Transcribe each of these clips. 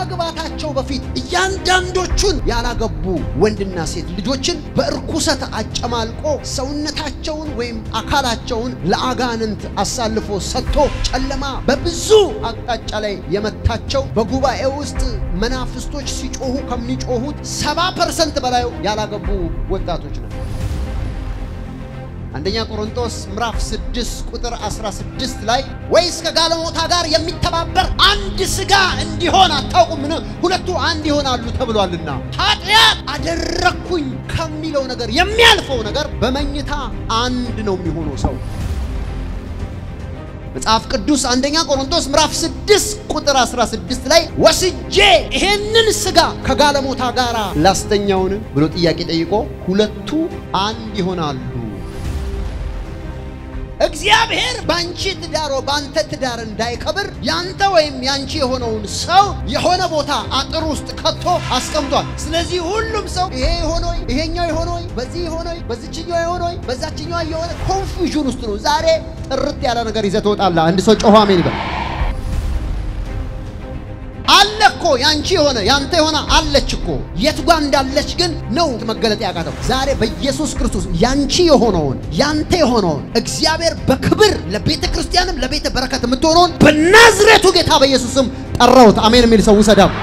ከማግባታቸው በፊት እያንዳንዶቹን ያላገቡ ወንድና ሴት ልጆችን በእርኩሰት አጨማልቆ ሰውነታቸውን ወይም አካላቸውን ለአጋንንት አሳልፎ ሰጥቶ ጨለማ በብዙ አቅጣጫ ላይ የመታቸው በጉባኤ ውስጥ መናፍስቶች ሲጮሁ ከሚጮሁት ሰባ ፐርሰንት በላይ ያላገቡ ወጣቶች ነው። አንደኛ ቆሮንቶስ ምዕራፍ 6 ቁጥር 16 ላይ ወይስ ከጋለሞታ ጋር የሚተባበር አንድ ሥጋ እንዲሆን አታውቁምን? ሁለቱ አንድ ይሆናሉ ተብሏልና። ኃጢአት አደረግኩኝ ከሚለው ነገር የሚያልፈው ነገር በመኝታ አንድ ነው የሚሆነው ሰው መጽሐፍ ቅዱስ አንደኛ ቆሮንቶስ ምዕራፍ 6 ቁጥር 16 ላይ ወስጄ ይሄንን ሥጋ ከጋለሞታ ጋር ላስተኛውን ብሎ ጥያቄ ጠይቆ ሁለቱ አንድ ይሆናሉ። እግዚአብሔር ባንቺ ትዳሮ ባንተ ትዳር እንዳይከብር ያንተ ወይም ያንቺ የሆነውን ሰው የሆነ ቦታ አጥር ውስጥ ከቶ አስቀምጧል። ስለዚህ ሁሉም ሰው ይሄ የሆነ ወይ ይሄኛው የሆነ ወይ በዚህ የሆነ ወይ በዚችኛው የሆነ ወይ በዛችኛው የሆነ ኮንፊውዥን ውስጥ ነው። ዛሬ ጥርት ያለ ነገር ይዘህ ትወጣለህ። አንድ ሰው ጮሆ አሜን ይበል። አለ እኮ ያንቺ የሆነ ያንተ የሆነ አለች እኮ የት ጓ እንዳለች ግን ነው መገለጥ ያቃተው። ዛሬ በኢየሱስ ክርስቶስ ያንቺ የሆነውን ያንተ የሆነውን እግዚአብሔር በክብር ለቤተ ክርስቲያንም ለቤተ በረከት የምትሆነውን በናዝሬቱ ጌታ በኢየሱስ ስም ጠራሁት። አሜን የሚል ሰው ውሰዳም።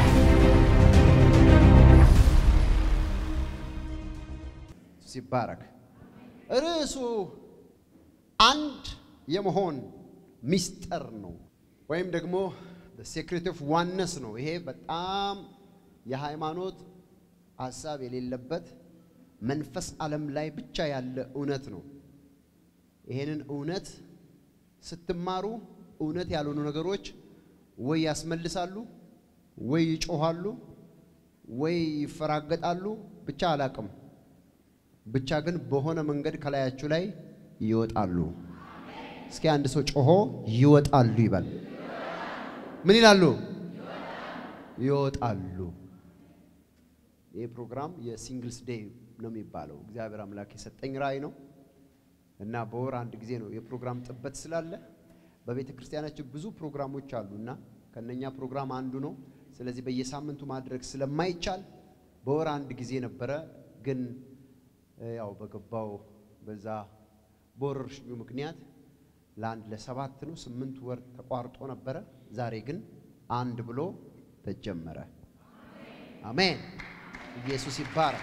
ሲባረክ ርዕሱ አንድ የመሆን ሚስጥር ነው ወይም ደግሞ ሴክሬት ኦፍ ዋነስ ነው። ይሄ በጣም የሃይማኖት ሀሳብ የሌለበት መንፈስ ዓለም ላይ ብቻ ያለ እውነት ነው። ይሄንን እውነት ስትማሩ እውነት ያልሆኑ ነገሮች ወይ ያስመልሳሉ፣ ወይ ይጮኋሉ፣ ወይ ይፈራገጣሉ። ብቻ አላቅም። ብቻ ግን በሆነ መንገድ ከላያችሁ ላይ ይወጣሉ። እስኪ አንድ ሰው ጮሆ ይወጣሉ ይበል። ምን ይላሉ? ይወጣሉ። ይህ ፕሮግራም የሲንግልስ ዴይ ነው የሚባለው። እግዚአብሔር አምላክ የሰጠኝ ራእይ ነው እና በወር አንድ ጊዜ ነው የፕሮግራም ጥበት ስላለ በቤተ ክርስቲያናችን ብዙ ፕሮግራሞች አሉ እና ከነኛ ፕሮግራም አንዱ ነው። ስለዚህ በየሳምንቱ ማድረግ ስለማይቻል በወር አንድ ጊዜ ነበረ። ግን ያው በገባው በዛ በወረርሽኙ ምክንያት ለአንድ ለሰባት ነው ስምንት ወር ተቋርጦ ነበረ። ዛሬ ግን አንድ ብሎ ተጀመረ። አሜን። ኢየሱስ ይባረክ።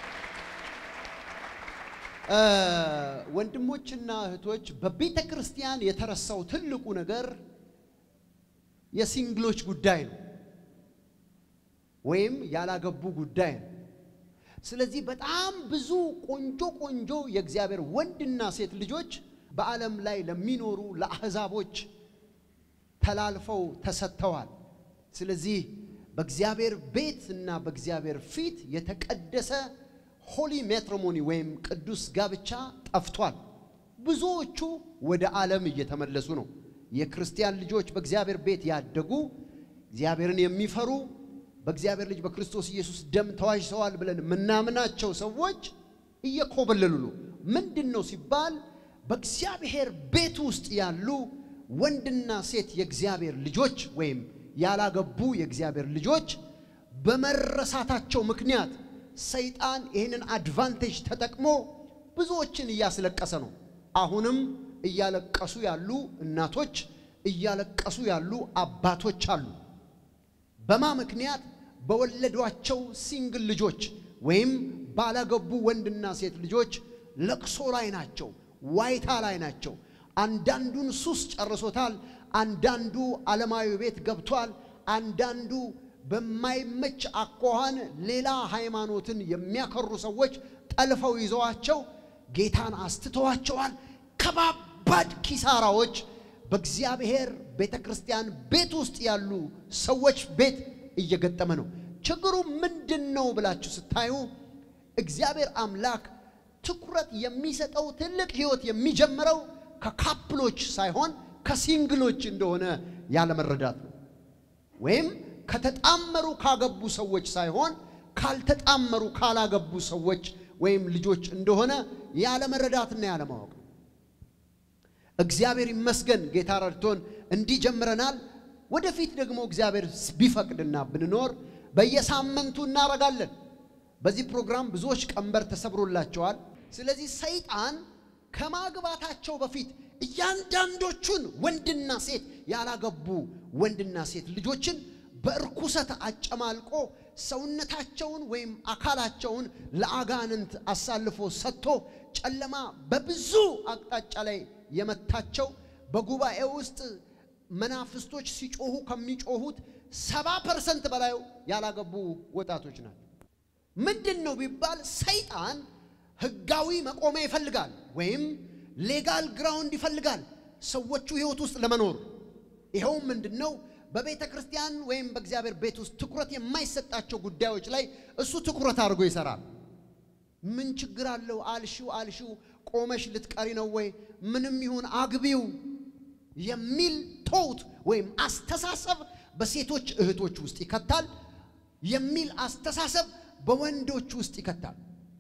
ወንድሞችና እህቶች በቤተ ክርስቲያን የተረሳው ትልቁ ነገር የሲንግሎች ጉዳይ ነው፣ ወይም ያላገቡ ጉዳይ ነው። ስለዚህ በጣም ብዙ ቆንጆ ቆንጆ የእግዚአብሔር ወንድና ሴት ልጆች በዓለም ላይ ለሚኖሩ ለአሕዛቦች ተላልፈው ተሰጥተዋል። ስለዚህ በእግዚአብሔር ቤት እና በእግዚአብሔር ፊት የተቀደሰ ሆሊ ሜትሮሞኒ ወይም ቅዱስ ጋብቻ ጠፍቷል። ብዙዎቹ ወደ ዓለም እየተመለሱ ነው። የክርስቲያን ልጆች በእግዚአብሔር ቤት ያደጉ እግዚአብሔርን የሚፈሩ በእግዚአብሔር ልጅ በክርስቶስ ኢየሱስ ደም ተዋጅተዋል ብለን የምናምናቸው ሰዎች እየኮበለሉ ነው። ምንድን ነው ሲባል በእግዚአብሔር ቤት ውስጥ ያሉ ወንድና ሴት የእግዚአብሔር ልጆች ወይም ያላገቡ የእግዚአብሔር ልጆች በመረሳታቸው ምክንያት ሰይጣን ይህንን አድቫንቴጅ ተጠቅሞ ብዙዎችን እያስለቀሰ ነው። አሁንም እያለቀሱ ያሉ እናቶች፣ እያለቀሱ ያሉ አባቶች አሉ። በማ ምክንያት በወለዷቸው ሲንግል ልጆች ወይም ባላገቡ ወንድና ሴት ልጆች ለቅሶ ላይ ናቸው፣ ዋይታ ላይ ናቸው። አንዳንዱን ሱስ ጨርሶታል። አንዳንዱ ዓለማዊ ቤት ገብቷል። አንዳንዱ በማይመች አኳኋን ሌላ ሃይማኖትን የሚያከሩ ሰዎች ጠልፈው ይዘዋቸው ጌታን አስትተዋቸዋል። ከባባድ ኪሳራዎች በእግዚአብሔር ቤተ ክርስቲያን ቤት ውስጥ ያሉ ሰዎች ቤት እየገጠመ ነው። ችግሩ ምንድን ነው ብላችሁ ስታዩ እግዚአብሔር አምላክ ትኩረት የሚሰጠው ትልቅ ሕይወት የሚጀምረው ከካፕሎች ሳይሆን ከሲንግሎች እንደሆነ ያለመረዳት ነው። ወይም ከተጣመሩ ካገቡ ሰዎች ሳይሆን ካልተጣመሩ ካላገቡ ሰዎች ወይም ልጆች እንደሆነ ያለመረዳትና ያለማወቅ ነው። እግዚአብሔር ይመስገን ጌታ ረድቶን እንዲህ ጀምረናል። ወደፊት ደግሞ እግዚአብሔር ቢፈቅድና ብንኖር በየሳምንቱ እናረጋለን። በዚህ ፕሮግራም ብዙዎች ቀንበር ተሰብሮላቸዋል። ስለዚህ ሰይጣን ከማግባታቸው በፊት እያንዳንዶቹን ወንድና ሴት ያላገቡ ወንድና ሴት ልጆችን በእርኩሰት አጨማልቆ ሰውነታቸውን ወይም አካላቸውን ለአጋንንት አሳልፎ ሰጥቶ ጨለማ በብዙ አቅጣጫ ላይ የመታቸው በጉባኤ ውስጥ መናፍስቶች ሲጮሁ ከሚጮሁት ሰባ ፐርሰንት በላይ ያላገቡ ወጣቶች ናቸው። ምንድን ነው ቢባል ሰይጣን ህጋዊ መቆሚያ ይፈልጋል፣ ወይም ሌጋል ግራውንድ ይፈልጋል ሰዎቹ ህይወት ውስጥ ለመኖር። ይኸውም ምንድን ነው? በቤተ ክርስቲያን ወይም በእግዚአብሔር ቤት ውስጥ ትኩረት የማይሰጣቸው ጉዳዮች ላይ እሱ ትኩረት አድርጎ ይሰራል። ምን ችግር አለው? አልሺው አልሺው ቆመሽ ልትቀሪ ነው ወይ? ምንም ይሁን አግቢው የሚል ቶውት ወይም አስተሳሰብ በሴቶች እህቶች ውስጥ ይከታል የሚል አስተሳሰብ በወንዶች ውስጥ ይከታል።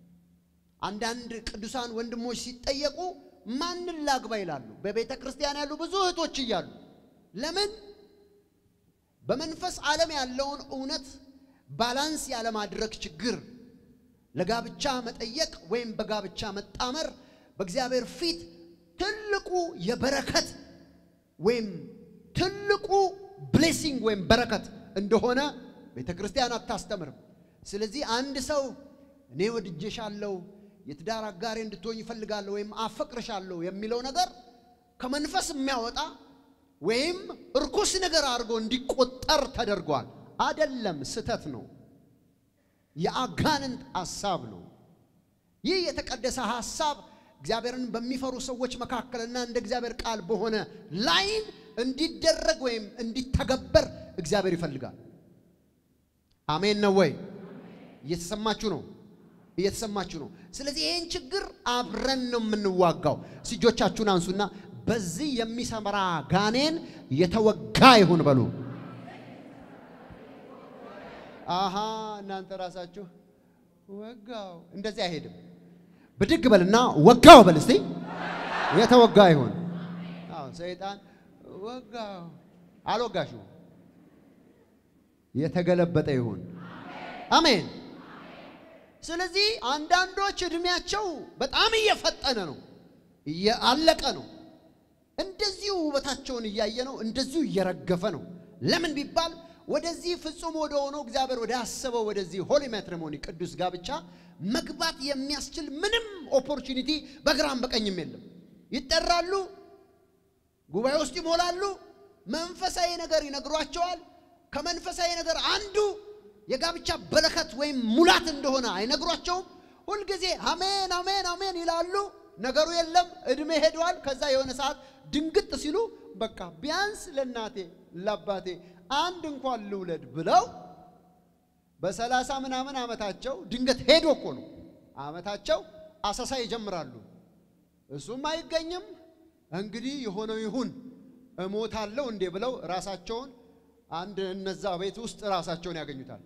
አንዳንድ ቅዱሳን ወንድሞች ሲጠየቁ ማንን ላግባ ይላሉ። በቤተ ክርስቲያን ያሉ ብዙ እህቶች እያሉ ለምን በመንፈስ ዓለም ያለውን እውነት ባላንስ ያለማድረግ ችግር ለጋብቻ መጠየቅ ወይም በጋብቻ መጣመር በእግዚአብሔር ፊት ትልቁ የበረከት ወይም ትልቁ ብሌሲንግ ወይም በረከት እንደሆነ ቤተ ክርስቲያን አታስተምርም። ስለዚህ አንድ ሰው እኔ ወድጄሻለሁ፣ የትዳር አጋሬ እንድትሆኝ ይፈልጋለሁ ወይም አፈቅርሻለሁ የሚለው ነገር ከመንፈስ የሚያወጣ ወይም እርኩስ ነገር አድርጎ እንዲቆጠር ተደርጓል። አደለም፣ ስተት ነው። የአጋንንት ሐሳብ ነው። ይህ የተቀደሰ ሐሳብ እግዚአብሔርን በሚፈሩ ሰዎች መካከልና እንደ እግዚአብሔር ቃል በሆነ ላይን እንዲደረግ ወይም እንዲተገበር እግዚአብሔር ይፈልጋል። አሜን ነው ወይ? እየተሰማችሁ ነው? እየተሰማችሁ ነው? ስለዚህ ይህን ችግር አብረን ነው የምንዋጋው። እጆቻችሁን አንሱና በዚህ የሚሰመራ ጋኔን የተወጋ ይሁን በሉ። አሃ እናንተ ራሳችሁ ወጋው። እንደዚህ አይሄድም። ብድግ በልና ወጋው በል እስቲ። የተወጋ ይሁን። አዎ ሰይጣን ወጋው። አልወጋሽው። የተገለበጠ ይሁን። አሜን። ስለዚህ አንዳንዶች እድሜያቸው በጣም እየፈጠነ ነው፣ እያለቀ ነው። እንደዚሁ ውበታቸውን እያየ ነው፣ እንደዚሁ እየረገፈ ነው። ለምን ቢባል ወደዚህ ፍጹም ወደ ሆነው እግዚአብሔር ወደ አሰበው ወደዚህ ሆሊ ማትሪሞኒ ቅዱስ ጋብቻ መግባት የሚያስችል ምንም ኦፖርቹኒቲ በግራም በቀኝም የለም። ይጠራሉ፣ ጉባኤ ውስጥ ይሞላሉ፣ መንፈሳዊ ነገር ይነግሯቸዋል። ከመንፈሳዊ ነገር አንዱ የጋብቻ በረከት ወይም ሙላት እንደሆነ አይነግሯቸውም። ሁልጊዜ አሜን አሜን አሜን ይላሉ። ነገሩ የለም፣ እድሜ ሄደዋል። ከዛ የሆነ ሰዓት ድንግጥ ሲሉ በቃ ቢያንስ ለእናቴ ለአባቴ አንድ እንኳን ልውለድ ብለው በሰላሳ ምናምን ዓመታቸው ድንገት ሄዶ እኮ ነው ዓመታቸው አሰሳ ይጀምራሉ። እሱም አይገኝም። እንግዲህ የሆነው ይሁን እሞታለሁ እንዴ ብለው ራሳቸውን አንድ እነዛ ቤት ውስጥ ራሳቸውን ያገኙታል።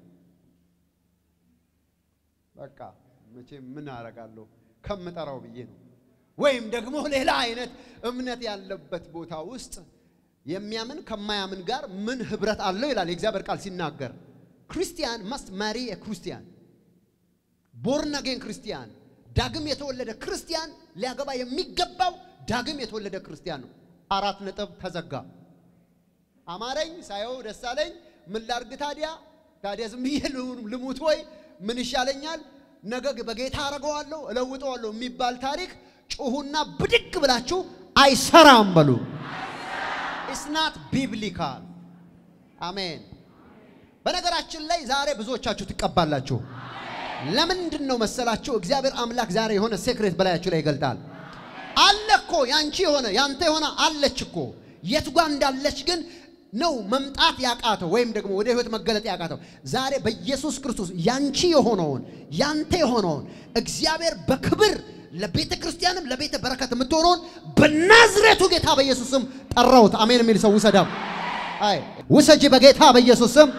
በቃ መቼም ምን አረጋለሁ ከምጠራው ብዬ ነው። ወይም ደግሞ ሌላ አይነት እምነት ያለበት ቦታ ውስጥ የሚያምን ከማያምን ጋር ምን ህብረት አለው ይላል የእግዚአብሔር ቃል ሲናገር ክርስቲያን መስት ማሪ ክርስቲያን ቦርን አጌን ክርስቲያን ዳግም የተወለደ ክርስቲያን ሊያገባ የሚገባው ዳግም የተወለደ ክርስቲያን ነው። አራት ነጥብ ተዘጋ። አማረኝ ሳየው ደስ አለኝ። ምን ላርግ ታዲያ? ታዲያ ዝም ብዬ ልሙት ወይ ምን ይሻለኛል? ነገ በጌታ አረገዋለሁ እለውጠዋለሁ የሚባል ታሪክ ጩሁና ብድግ ብላችሁ አይሰራም በሉ። ኢስናት ቢብሊካል አሜን። በነገራችን ላይ ዛሬ ብዙዎቻችሁ ትቀባላችሁ። ለምንድን ነው መሰላችሁ? እግዚአብሔር አምላክ ዛሬ የሆነ ሴክሬት በላያችሁ ላይ ይገልጣል። አለ እኮ ያንቺ የሆነ ያንተ የሆነ አለች እኮ የት ጓ እንዳለች ግን ነው መምጣት ያቃተው ወይም ደግሞ ወደ ህይወት መገለጥ ያቃተው። ዛሬ በኢየሱስ ክርስቶስ ያንቺ የሆነውን ያንተ የሆነውን እግዚአብሔር በክብር ለቤተ ክርስቲያንም ለቤተ በረከት የምትሆነውን በናዝሬቱ ጌታ በኢየሱስ ስም ጠራሁት። አሜን የሚል ሰው ውሰዳም። አይ ውሰጂ በጌታ በኢየሱስ ስም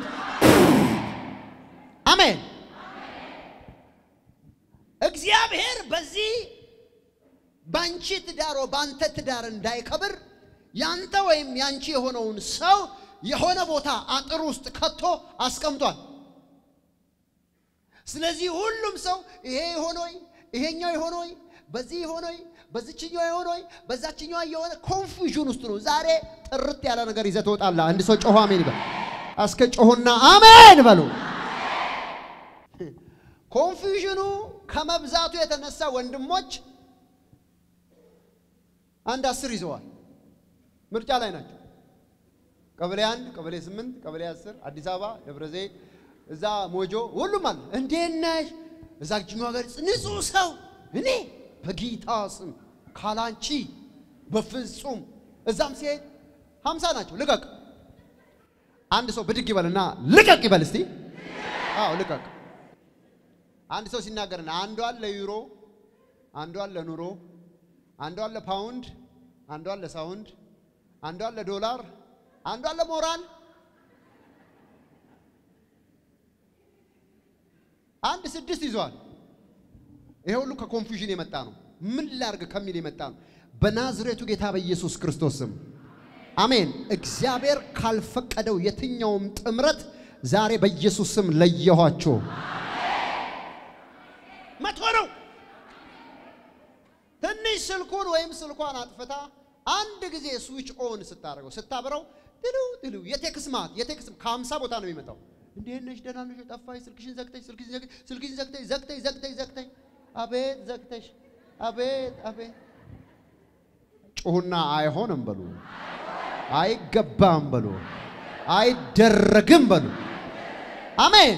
አሜን። እግዚአብሔር በዚህ ባንቺ ትዳር በአንተ ትዳር እንዳይከብር ያንተ ወይም ያንቺ የሆነውን ሰው የሆነ ቦታ አጥር ውስጥ ከቶ አስቀምጧል። ስለዚህ ሁሉም ሰው ይሄ የሆነ ወይ ይሄኛው የሆነ ወይ በዚህ የሆነ ወይ በዚችኛው የሆነ ወይ በዛችኛው የሆነ ኮንፊውዥን ውስጥ ነው። ዛሬ ጥርት ያለ ነገር ይዘህ ትወጣለህ። አንድ ሰው ጮሆ አሜን ይበል። እስከ ጮሆና አሜን በሉ። ኮንፊውዥኑ ከመብዛቱ የተነሳ ወንድሞች አንድ አስር ይዘዋል። ምርጫ ላይ ናቸው። ቀበሌ አንድ፣ ቀበሌ ስምንት፣ ቀበሌ አስር፣ አዲስ አበባ፣ ደብረ ዘይት፣ እዛ ሞጆ፣ ሁሉም አለ። እንዴት ነሽ? እዛ ጅኛ ሀገር ንጹህ ሰው እኔ በጌታ ስም ካላንቺ በፍጹም እዛም ሲሄድ ሀምሳ ናቸው። ልቀቅ። አንድ ሰው ብድግ ይበልና ልቀቅ ይበል እስቲ። አዎ ልቀቅ። አንድ ሰው ሲናገርና አንዷን ለዩሮ፣ አንዷን ለኑሮ፣ አንዷን ለፓውንድ፣ አንዷን ለሳውንድ፣ አንዷን ለዶላር፣ አንዷን ለሞራል፣ አንድ ስድስት ይዟል። ይሄ ሁሉ ከኮንፊውዥን የመጣ ነው። ምን ላርግ ከሚል የመጣ ነው። በናዝሬቱ ጌታ በኢየሱስ ክርስቶስ ስም አሜን። እግዚአብሔር ካልፈቀደው የትኛውም ጥምረት ዛሬ በኢየሱስ ስም ለየኋቸው። መቶ ነው። ትንሽ ስልኩን ወይም ስልኳን አጥፍታ አንድ ጊዜ ስዊች ኦን ስታደርገው ስታብረው ትሉ ትሉ የቴክስ ማት የቴክስ ከሀምሳ ቦታ ነው የሚመጣው። እንዴት ነሽ? ደህና ነሽ? ጠፋሽ? ስልክሽን ዘግተሽ ስልክሽን ዘግተሽ ስልክሽን ዘግተሽ ዘግተሽ ዘግተሽ ዘግተሽ አቤት ዘግተሽ አቤት አቤት ጩሁና አይሆንም በሉ፣ አይገባም በሉ፣ አይደረግም በሉ። አሜን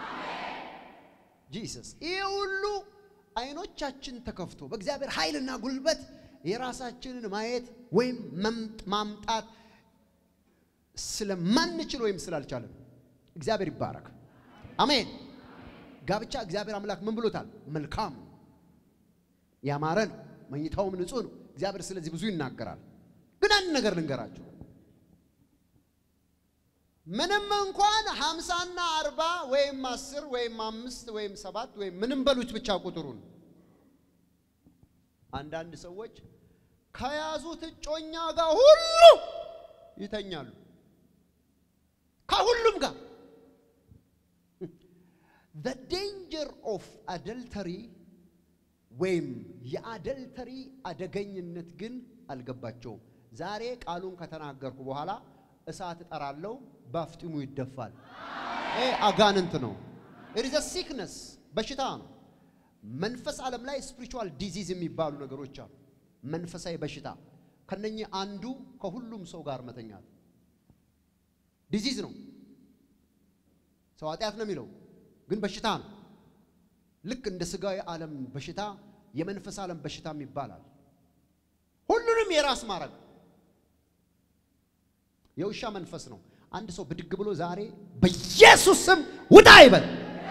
ጂሰስ። ይህ ሁሉ አይኖቻችን ተከፍቶ በእግዚአብሔር ኃይልና ጉልበት የራሳችንን ማየት ወይም ማምጣት ስለማንችል ወይም ስላልቻለን እግዚአብሔር ይባረክ። አሜን። ጋብቻ እግዚአብሔር አምላክ ምን ብሎታል? መልካም ነው፣ ያማረ ነው፣ መኝታውም ንጹሕ ነው። እግዚአብሔር ስለዚህ ብዙ ይናገራል። ግን አንድ ነገር ልንገራችሁ። ምንም እንኳን ሀምሳና አርባ ወይም አስር ወይም አምስት ወይም ሰባት ወይም ምንም በሉት ብቻ ቁጥሩን አንዳንድ ሰዎች ከያዙት እጮኛ ጋር ሁሉ ይተኛሉ። ከሁሉም ጋር the danger of adultery ወይም የአደልተሪ አደገኝነት ግን አልገባቸውም። ዛሬ ቃሉን ከተናገርኩ በኋላ እሳት እጠራለሁ፣ በአፍጢሙ ይደፋል። ይሄ አጋንንት ነው። it is a sickness በሽታ ነው። መንፈስ ዓለም ላይ ስፒሪቹዋል ዲዚዝ የሚባሉ ነገሮች አሉ። መንፈሳዊ በሽታ ከነኚህ አንዱ ከሁሉም ሰው ጋር መተኛት ዲዚዝ ነው። ሰው ኃጢአት ነው የሚለው ግን በሽታ ነው። ልክ እንደ ስጋዊ ዓለም በሽታ የመንፈስ ዓለም በሽታም ይባላል። ሁሉንም የራስ ማድረግ የውሻ መንፈስ ነው። አንድ ሰው ብድግ ብሎ ዛሬ በኢየሱስ ስም ውጣ ይበል።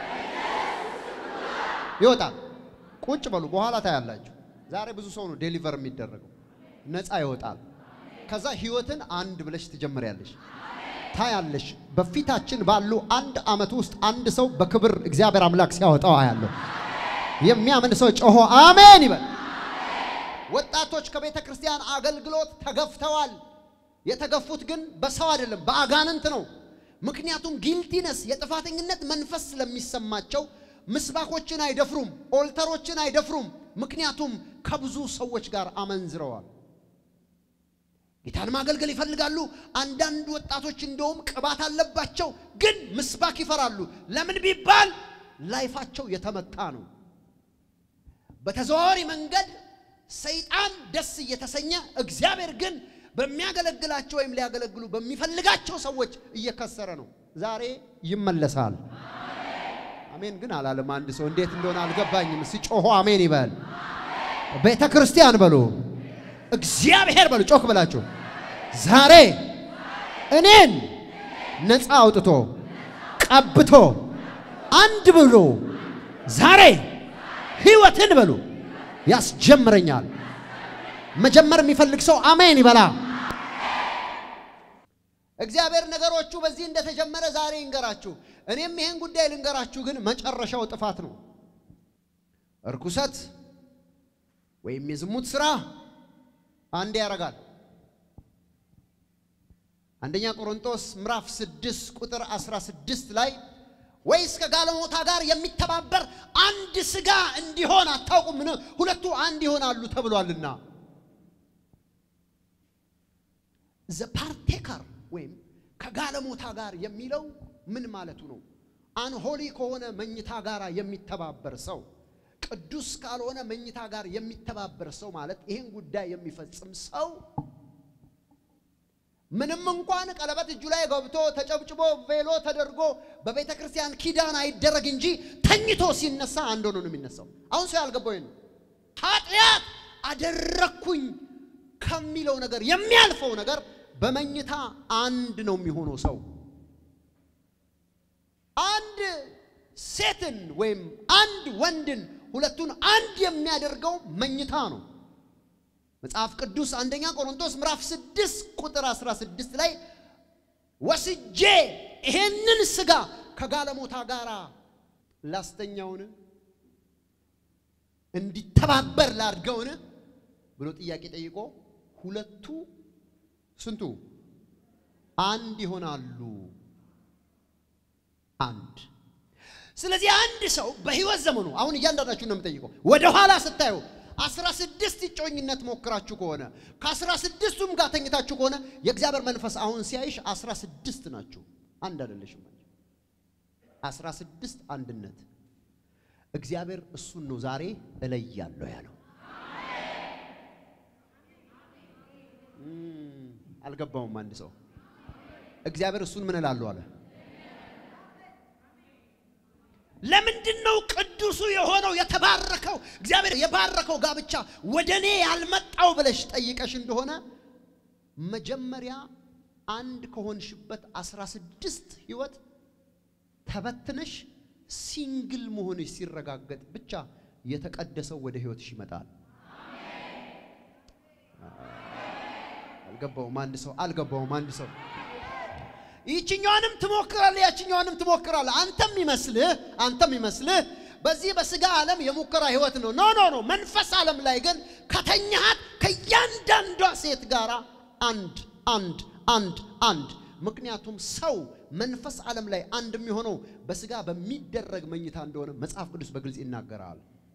ይወጣል። ቁጭ በሉ፣ በኋላ ታያላችሁ። ዛሬ ብዙ ሰው ነው ዴሊቨር የሚደረገው፣ ነፃ ይወጣል። ከዛ ህይወትን አንድ ብለሽ ትጀምሪያለሽ፣ ታያለሽ። በፊታችን ባሉ አንድ ዓመት ውስጥ አንድ ሰው በክብር እግዚአብሔር አምላክ ሲያወጣው አያለሁ። የሚያምን ሰው ጮሆ አሜን ይበል። ወጣቶች ከቤተ ክርስቲያን አገልግሎት ተገፍተዋል። የተገፉት ግን በሰው አይደለም፣ በአጋንንት ነው። ምክንያቱም ጊልቲነስ የጥፋተኝነት መንፈስ ስለሚሰማቸው ምስባኮችን አይደፍሩም፣ ኦልተሮችን አይደፍሩም። ምክንያቱም ከብዙ ሰዎች ጋር አመንዝረዋል። ጌታን ማገልገል ይፈልጋሉ። አንዳንድ ወጣቶች እንደውም ቅባት አለባቸው፣ ግን ምስባክ ይፈራሉ። ለምን ቢባል ላይፋቸው የተመታ ነው። በተዘዋዋሪ መንገድ ሰይጣን ደስ እየተሰኘ እግዚአብሔር ግን በሚያገለግላቸው ወይም ሊያገለግሉ በሚፈልጋቸው ሰዎች እየከሰረ ነው። ዛሬ ይመለሳል። አሜን ግን አላለም። አንድ ሰው እንዴት እንደሆነ አልገባኝም። ሲጮሆ አሜን ይበል። ቤተ ክርስቲያን በሉ፣ እግዚአብሔር በሉ፣ ጮክ ብላችሁ ዛሬ እኔን ነፃ አውጥቶ ቀብቶ አንድ ብሎ ዛሬ ህይወትን በሉ ያስጀምረኛል። መጀመር የሚፈልግ ሰው አሜን ይበላ። እግዚአብሔር ነገሮቹ በዚህ እንደተጀመረ ዛሬ ይንገራችሁ። እኔም ይሄን ጉዳይ ልንገራችሁ፣ ግን መጨረሻው ጥፋት ነው። እርኩሰት ወይም የዝሙት ስራ አንድ ያደርጋል። አንደኛ ቆሮንቶስ ምዕራፍ 6 ቁጥር 16 ላይ ወይስ ከጋለሞታ ጋር የሚተባበር አንድ ሥጋ እንዲሆን አታውቁምን? ሁለቱ አንድ ይሆናሉ ተብሏልና። ዘ ፓርቴከር ወይም ከጋለሞታ ጋር የሚለው ምን ማለቱ ነው? አንሆሊ ከሆነ መኝታ ጋር የሚተባበር ሰው፣ ቅዱስ ካልሆነ መኝታ ጋር የሚተባበር ሰው ማለት ይህን ጉዳይ የሚፈጽም ሰው ምንም እንኳን ቀለበት እጁ ላይ ገብቶ ተጨብጭቦ ቬሎ ተደርጎ በቤተ ክርስቲያን ኪዳን አይደረግ እንጂ ተኝቶ ሲነሳ አንድ ሆኖ ነው የሚነሳው። አሁን ሰው ያልገባው ነው። ኃጢአት አደረግኩኝ ከሚለው ነገር የሚያልፈው ነገር በመኝታ አንድ ነው የሚሆነው ሰው አንድ ሴትን ወይም አንድ ወንድን ሁለቱን አንድ የሚያደርገው መኝታ ነው። መጽሐፍ ቅዱስ አንደኛ ቆሮንቶስ ምዕራፍ 6 ቁጥር 16 ላይ ወስጄ ይሄንን ሥጋ ከጋለሞታ ጋር ላስተኛውን እንዲተባበር ላድርገውን ብሎ ጥያቄ ጠይቆ ሁለቱ ስንቱ አንድ ይሆናሉ። አንድ ስለዚህ አንድ ሰው በሕይወት ዘመኑ አሁን እያንዳንዳችሁ ነው የምጠይቀው ወደ ኋላ ስታዩ አስራ ስድስት እጮኝነት ሞክራችሁ ከሆነ ከአስራ ስድስቱም ጋር ተኝታችሁ ከሆነ የእግዚአብሔር መንፈስ አሁን ሲያይሽ አስራ ስድስት ናችሁ። አንድ አይደለሽም። አስራ ስድስት አንድነት እግዚአብሔር እሱን ነው ዛሬ እለያለሁ ያለው። አልገባውም። አንድ ሰው እግዚአብሔር እሱን ምን እላለሁ አለ። ለምንድን ነው ቅዱሱ የሆነው የተባረከው እግዚአብሔር የባረከው ጋብቻ ወደ እኔ ያልመጣው ብለሽ ጠይቀሽ እንደሆነ መጀመሪያ አንድ ከሆንሽበት አስራ ስድስት ህይወት ተበትነሽ ሲንግል መሆንሽ ሲረጋገጥ ብቻ የተቀደሰው ወደ ህይወትሽ ይመጣል። አልገባውም አንድ ሰው አልገባውም አንድ ሰው ይችኛዋንም ትሞክራለህ፣ ያችኛዋንም ትሞክራለህ። አንተም ይመስልህ አንተም ይመስልህ በዚህ በስጋ ዓለም የሙከራ ህይወት ነው። ኖ ኖ ኖ። መንፈስ ዓለም ላይ ግን ከተኛሃት ከእያንዳንዷ ሴት ጋር አንድ አንድ አንድ አንድ። ምክንያቱም ሰው መንፈስ ዓለም ላይ አንድ የሚሆነው በስጋ በሚደረግ መኝታ እንደሆነ መጽሐፍ ቅዱስ በግልጽ ይናገራል።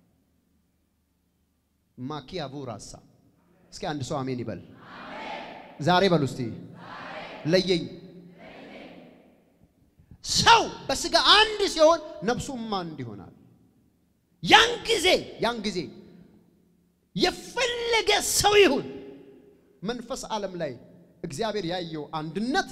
ማኪያቡ ራሳ እስኪ አንድ ሰው አሜን ይበል። ዛሬ በሉ እስቲ ለየኝ ሰው በስጋ አንድ ሲሆን ነፍሱም አንድ ይሆናል። ያን ጊዜ ያን ጊዜ የፈለገ ሰው ይሁን መንፈስ ዓለም ላይ እግዚአብሔር ያየው አንድነት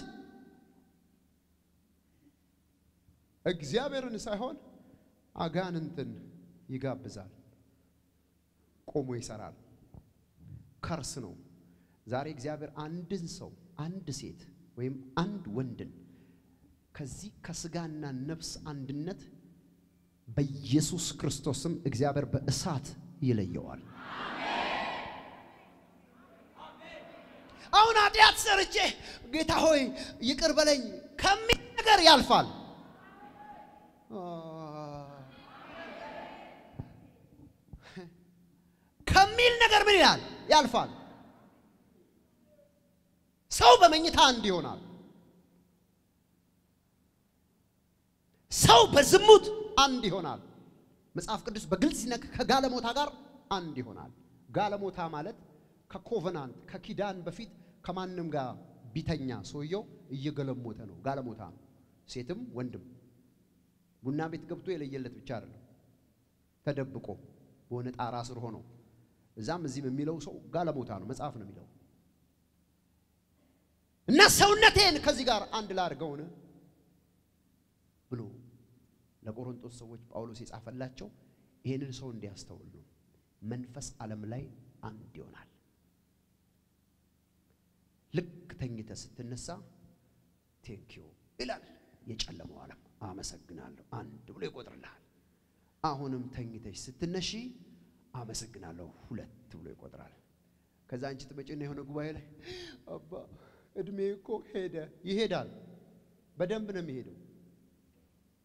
እግዚአብሔርን ሳይሆን አጋንንትን ይጋብዛል፣ ቆሞ ይሰራል። ከርስ ነው። ዛሬ እግዚአብሔር አንድን ሰው አንድ ሴት ወይም አንድ ወንድን ከዚህ ከስጋና ነፍስ አንድነት በኢየሱስ ክርስቶስም እግዚአብሔር በእሳት ይለየዋል። አሁን ኃጢአት ሰርቼ ጌታ ሆይ ይቅር በለኝ ከሚል ነገር ያልፋል። ከሚል ነገር ምን ይላል? ያልፋል። ሰው በመኝታ አንድ ይሆናል። ሰው በዝሙት አንድ ይሆናል። መጽሐፍ ቅዱስ በግልጽ ሲነክ ከጋለሞታ ጋር አንድ ይሆናል። ጋለሞታ ማለት ከኮቨናንት ከኪዳን በፊት ከማንም ጋር ቢተኛ ሰውየው እየገለሞተ ነው። ጋለሞታ ነው። ሴትም ወንድም ቡና ቤት ገብቶ የለየለት ብቻ አይደለም፣ ተደብቆ በሆነ ጣራ ስር ሆኖ እዛም እዚህም የሚለው ሰው ጋለሞታ ነው። መጽሐፍ ነው የሚለው እና ሰውነቴን ከዚህ ጋር አንድ ላድርገውን ብሎ ለቆሮንቶስ ሰዎች ጳውሎስ የጻፈላቸው ይህንን ሰው እንዲያስተውል ነው። መንፈስ ዓለም ላይ አንድ ይሆናል። ልክ ተኝተ ስትነሳ ቴንኪዩ ይላል የጨለመው ዓለም። አመሰግናለሁ አንድ ብሎ ይቆጥርልሃል። አሁንም ተኝተሽ ስትነሺ አመሰግናለሁ ሁለት ብሎ ይቆጥራል። ከዛ አንቺ ትመጪና የሆነ ጉባኤ ላይ አባ እድሜ እኮ ሄደ። ይሄዳል። በደንብ ነው የሚሄደው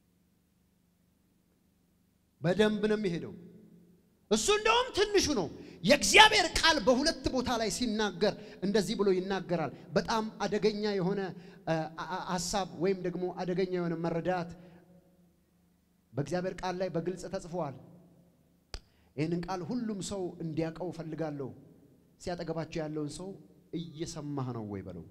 በደንብ ነው የሚሄደው። እሱ እንደውም ትንሹ ነው። የእግዚአብሔር ቃል በሁለት ቦታ ላይ ሲናገር እንደዚህ ብሎ ይናገራል። በጣም አደገኛ የሆነ ሀሳብ ወይም ደግሞ አደገኛ የሆነ መረዳት በእግዚአብሔር ቃል ላይ በግልጽ ተጽፏል። ይህንን ቃል ሁሉም ሰው እንዲያውቀው እፈልጋለሁ። ሲያጠገባቸው ያለውን ሰው እየሰማህ ነው ወይ በለው።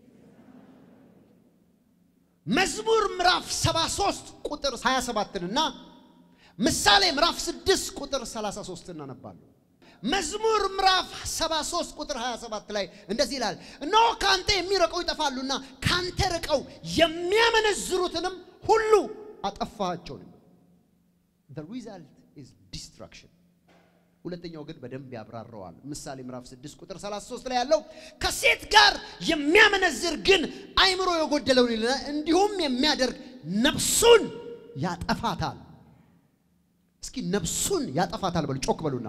መዝሙር ምዕራፍ 73 ቁጥር 27 እና ምሳሌ ምዕራፍ 6 ቁጥር 33 እናነባለን። መዝሙር ምዕራፍ 73 ቁጥር 27 ላይ እንደዚህ ይላል፣ እነሆ ከአንተ የሚርቀው ይጠፋሉና ከአንተ ርቀው የሚያመነዝሩትንም ሁሉ አጠፋቸው። the result is destruction። ሁለተኛው ግን በደንብ ያብራረዋል። ምሳሌ ምዕራፍ 6 ቁጥር 33 ላይ ያለው ከሴት ጋር የሚያመነዝር ግን አይምሮ የጎደለውን ይልና እንዲሁም የሚያደርግ ነፍሱን ያጠፋታል። እስኪ ነፍሱን ያጠፋታል በሉ፣ ጮክ በሉና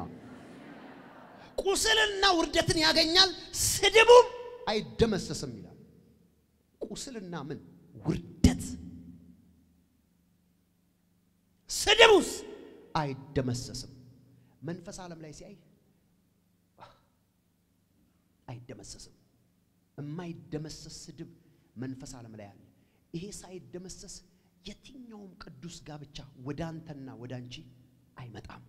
ቁስልና ውርደትን ያገኛል፣ ስድቡም አይደመሰስም ይላል። ቁስልና ምን ውርደት፣ ስድቡስ አይደመሰስም። መንፈስ ዓለም ላይ ሲያይ አይደመሰስም። የማይደመሰስ ስድብ መንፈስ ዓለም ላይ አለ። ይሄ ሳይደመሰስ የትኛውም ቅዱስ ጋብቻ ወደ አንተና ወደ አንቺ አይመጣም።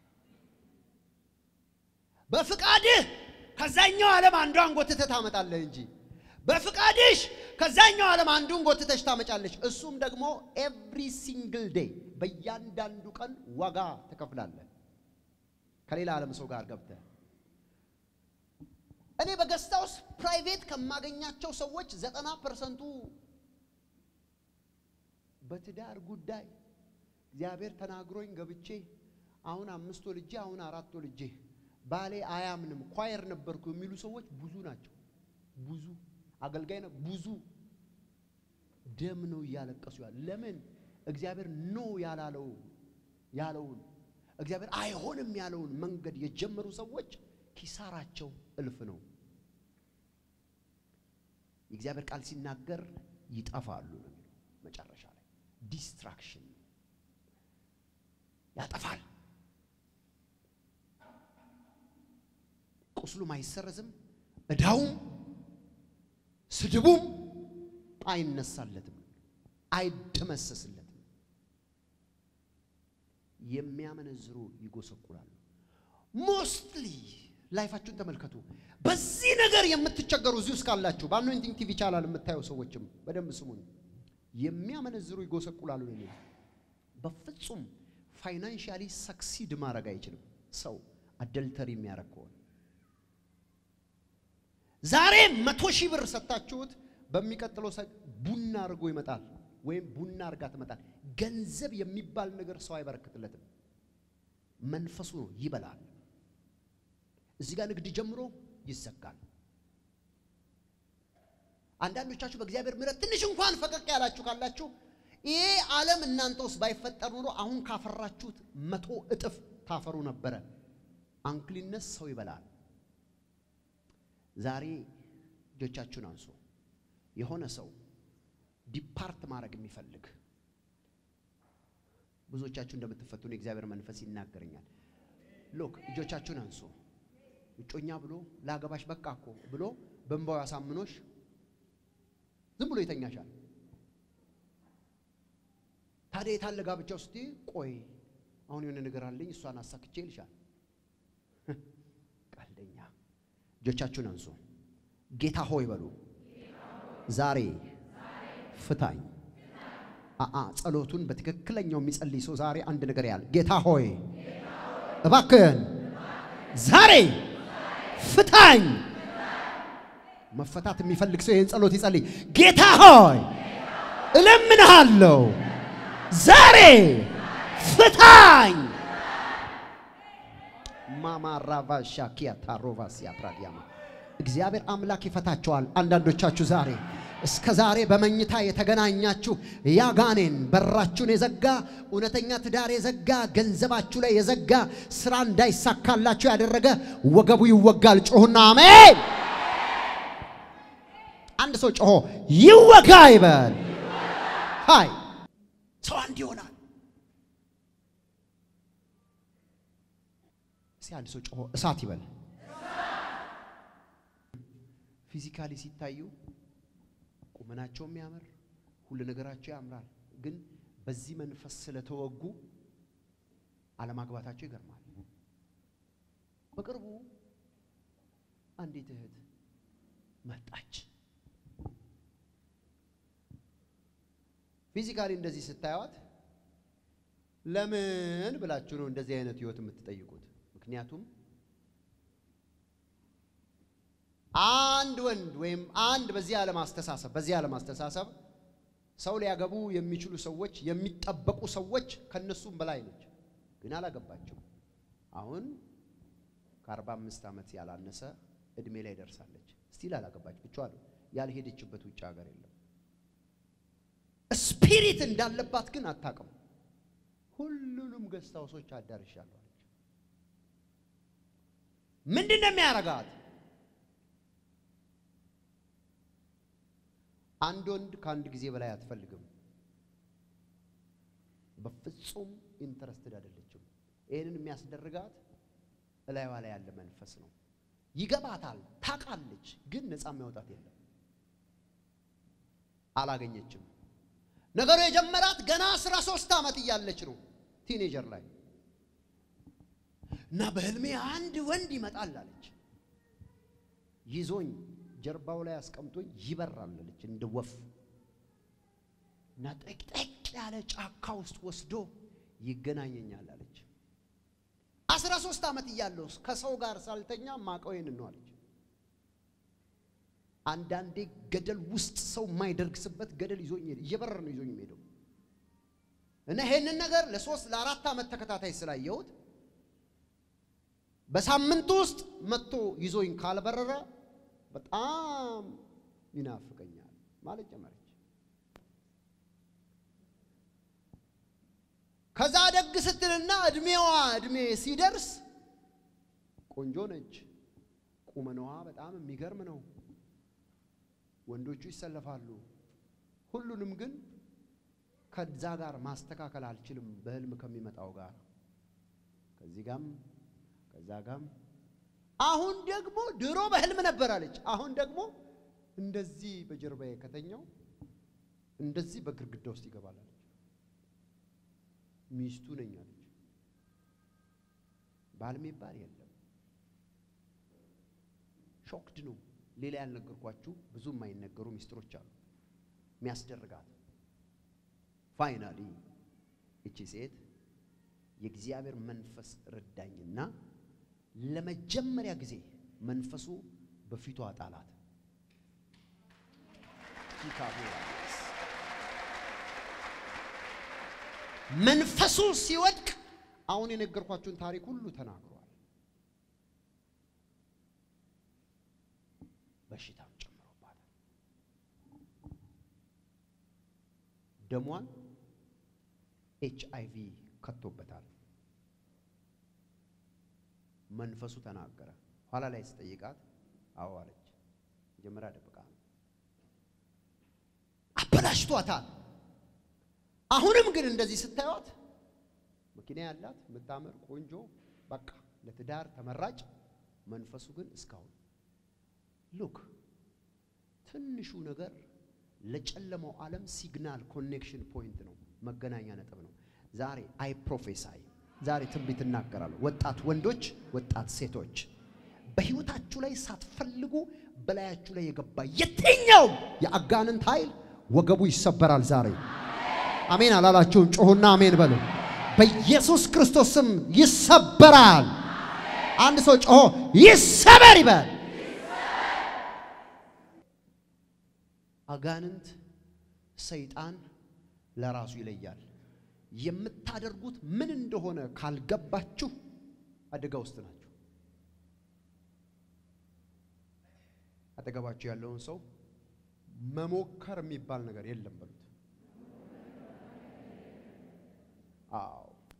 በፍቃድህ ከዛኛው ዓለም አንዷን ጎትተህ ታመጣለህ እንጂ በፍቃድሽ ከዛኛው ዓለም አንዱን ጎትተሽ ታመጫለሽ። እሱም ደግሞ ኤቭሪ ሲንግል ዴይ በእያንዳንዱ ቀን ዋጋ ትከፍላለህ። ከሌላ ዓለም ሰው ጋር ገብተህ እኔ በገስታ ውስጥ ፕራይቬት ከማገኛቸው ሰዎች ዘጠና ፐርሰንቱ በትዳር ጉዳይ እግዚአብሔር ተናግሮኝ ገብቼ አሁን አምስት ወልጄ አሁን አራት ወልጄ ባሌ አያምንም ኳየር ነበርኩ የሚሉ ሰዎች ብዙ ናቸው። ብዙ አገልጋይ ነው። ብዙ ደም ነው እያለቀሱ ያለ። ለምን እግዚአብሔር ኖ ያላለው ያለውን እግዚአብሔር አይሆንም ያለውን መንገድ የጀመሩ ሰዎች ኪሳራቸው እልፍ ነው። የእግዚአብሔር ቃል ሲናገር ይጠፋሉ ነው የሚለው መጨረሻ ላይ ዲስትራክሽን ያጠፋል። ቁስሉም አይሰረዝም፣ እዳውም ስድቡም አይነሳለትም፣ አይደመሰስለትም። የሚያመነዝሩ ይጎሰቁላሉ። ሞስትሊ ላይፋችሁን ተመልከቱ። በዚህ ነገር የምትቸገሩ እዚህ ውስጥ ካላችሁ በአኖይንቲንግ ቲቪ ቻናል የምታዩ ሰዎችም በደንብ ስሙን። የሚያመነዝሩ ይጎሰቁላሉ ነው የሚለው። በፍጹም ፋይናንሻሊ ሰክሲድ ማድረግ አይችልም ሰው አደልተሪ የሚያደርግ ከሆነ ዛሬ መቶ ሺህ ብር ሰጥታችሁት በሚቀጥለው ቡና አድርጎ ይመጣል፣ ወይም ቡና አድርጋ ትመጣል። ገንዘብ የሚባል ነገር ሰው አይበረክትለትም። መንፈሱ ነው ይበላል። እዚህ ጋር ንግድ ጀምሮ ይዘጋል። አንዳንዶቻችሁ በእግዚአብሔር ምሕረት ትንሽ እንኳን ፈቀቅ ያላችሁ ካላችሁ ይሄ ዓለም እናንተ ውስጥ ባይፈጠር ኖሮ አሁን ካፈራችሁት መቶ እጥፍ ታፈሩ ነበረ። አንክሊነስ ሰው ይበላል። ዛሬ እጆቻችሁን አንሱ። የሆነ ሰው ዲፓርት ማድረግ የሚፈልግ ብዙዎቻችሁ እንደምትፈቱ የእግዚአብሔር መንፈስ ይናገረኛል። ሎክ እጆቻችሁን አንሱ። እጮኛ ብሎ ላገባሽ በቃ እኮ ብሎ በእንባው ያሳምኖሽ ዝም ብሎ ይተኛሻል። ታዲያ የታለ ጋብቻው ስትይ ቆይ አሁን የሆነ ነገር አለኝ እሷን አሳክቼ ይልሻል። ቀልደኛ። እጆቻችሁን አንሱ። ጌታ ሆይ በሉ። ዛሬ ፍታኝ። አአ ጸሎቱን በትክክለኛው የሚጸልይ ሰው ዛሬ አንድ ነገር ያለ ጌታ ሆይ እባክህን ዛሬ ፍታኝ። መፈታት የሚፈልግ ሰው ይህን ጸሎት ይጸልይ። ጌታ ሆይ እለምንሃለሁ ዛሬ ፍታኝ። ማማራቫሻ ኪያታ ሮቫሲያ ፕራዲያማ እግዚአብሔር አምላክ ይፈታቸዋል። አንዳንዶቻችሁ ዛሬ እስከ ዛሬ በመኝታ የተገናኛችሁ ያጋኔን በራችሁን የዘጋ እውነተኛ ትዳር የዘጋ ገንዘባችሁ ላይ የዘጋ ስራ እንዳይሳካላችሁ ያደረገ ወገቡ ይወጋል። ጮሁና አሜን። አንድ ሰው ጮሆ ይወጋ ይበል። ሃይ ሰው አንድ ይሆናል። አንድ ሰው ጮሆ እሳት ይበል። ፊዚካሊ ሲታዩ ቁመናቸው የሚያምር ሁሉ ነገራቸው ያምራል። ግን በዚህ መንፈስ ስለተወጉ አለማግባታቸው ይገርማል። በቅርቡ አንዲት እህት መጣች። ፊዚካሊ እንደዚህ ስታዩት ለምን ብላችሁ ነው እንደዚህ አይነት ህይወት የምትጠይቁት? ምክንያቱም አንድ ወንድ ወይም አንድ በዚህ ዓለም አስተሳሰብ በዚህ ዓለም አስተሳሰብ ሰው ሊያገቡ የሚችሉ ሰዎች የሚጠበቁ ሰዎች ከነሱም በላይ ነች፣ ግን አላገባቸው። አሁን ከአርባ አምስት ዓመት ያላነሰ እድሜ ላይ ደርሳለች። ስቲል አላገባች ብቻዋን ያልሄደችበት ውጭ ሀገር የለም። ስፒሪት እንዳለባት ግን አታውቅም። ሁሉንም ገስት ሃውሶች አዳርሻለሁ አለች። ምንድን ነው የሚያረጋት? አንድ ወንድ ከአንድ ጊዜ በላይ አትፈልግም። በፍጹም ኢንተረስትድ አይደለችም። ይህንን የሚያስደርጋት እላይዋ ላይ ያለ መንፈስ ነው። ይገባታል፣ ታውቃለች፣ ግን ነፃ የሚያወጣት የለም። አላገኘችም። ነገሩ የጀመራት ገና አስራ ሶስት ዓመት እያለች ነው፣ ቲኔጀር ላይ እና በህልሜ አንድ ወንድ ይመጣል አለች። ይዞኝ ጀርባው ላይ አስቀምጦኝ ይበራል አለች እንደ ወፍ እና ጠቅጠቅ ያለ ጫካ ውስጥ ወስዶ ይገናኘኛል አለች። አስራ ሶስት ዓመት እያለሁ ከሰው ጋር ሳልተኛ ማቀው ይህን ነው አለች። አንዳንዴ ገደል ውስጥ ሰው የማይደርግስበት ገደል ይዞኝ ሄደ። እየበረረ ነው ይዞኝ ሄደው እና ይሄንን ነገር ለሶስት ለአራት ዓመት ተከታታይ ስላየሁት በሳምንቱ ውስጥ መጥቶ ይዞኝ ካልበረረ በጣም ይናፍቀኛል ማለት ጀመረች። ከዛ ደግ ስትልና እድሜዋ እድሜ ሲደርስ ቆንጆ ነች። ቁመናዋ በጣም የሚገርም ነው። ወንዶቹ ይሰለፋሉ። ሁሉንም ግን ከዛ ጋር ማስተካከል አልችልም። በህልም ከሚመጣው ጋር ከዚህ ጋም ከዛ ጋም አሁን ደግሞ ድሮ በህልም ነበር አለች። አሁን ደግሞ እንደዚህ በጀርባዬ ከተኛው እንደዚህ በግርግዳ ውስጥ ይገባል አለች። ሚስቱ ነኝ አለች። ባል የሚባል የለም። ሾክድ ነው። ሌላ ያልነገርኳችሁ ብዙ የማይነገሩ ሚስጥሮች አሉ የሚያስደርጋት። ፋይናሊ እቺ ሴት የእግዚአብሔር መንፈስ ረዳኝና ለመጀመሪያ ጊዜ መንፈሱ በፊቷ ጣላት። መንፈሱ ሲወድቅ አሁን የነገርኳችሁን ታሪክ ሁሉ ተናግሯል። በሽታም ጨምሮባታል። ደሟን ኤች አይ ቪ ከቶበታል። መንፈሱ ተናገረ። ኋላ ላይ ስጠይቃት አዎ አለች። መጀመሪያ ደብቃ ነው። አበላሽቷታል። አሁንም ግን እንደዚህ ስታዩት መኪና ያላት የምታምር ቆንጆ፣ በቃ ለትዳር ተመራጭ። መንፈሱ ግን እስካሁን ሉክ ትንሹ ነገር ለጨለማው ዓለም ሲግናል ኮኔክሽን ፖይንት ነው፣ መገናኛ ነጥብ ነው። ዛሬ አይ ፕሮፌሳይ ዛሬ ትንቢት እናገራለሁ። ወጣት ወንዶች፣ ወጣት ሴቶች በህይወታችሁ ላይ ሳትፈልጉ በላያችሁ ላይ የገባ የትኛውም የአጋንንት ኃይል ወገቡ ይሰበራል ዛሬ። አሜን አላላችሁም? ጮሁና አሜን በሉ። በኢየሱስ ክርስቶስ ስም ይሰበራል። አንድ ሰው ጮሆ ይሰበር ይበል። አጋንንት ሰይጣን ለራሱ ይለያል። የምታደርጉት ምን እንደሆነ ካልገባችሁ አደጋ ውስጥ ናችሁ። አጠገባችሁ ያለውን ሰው መሞከር የሚባል ነገር የለም በሉት። አዎ፣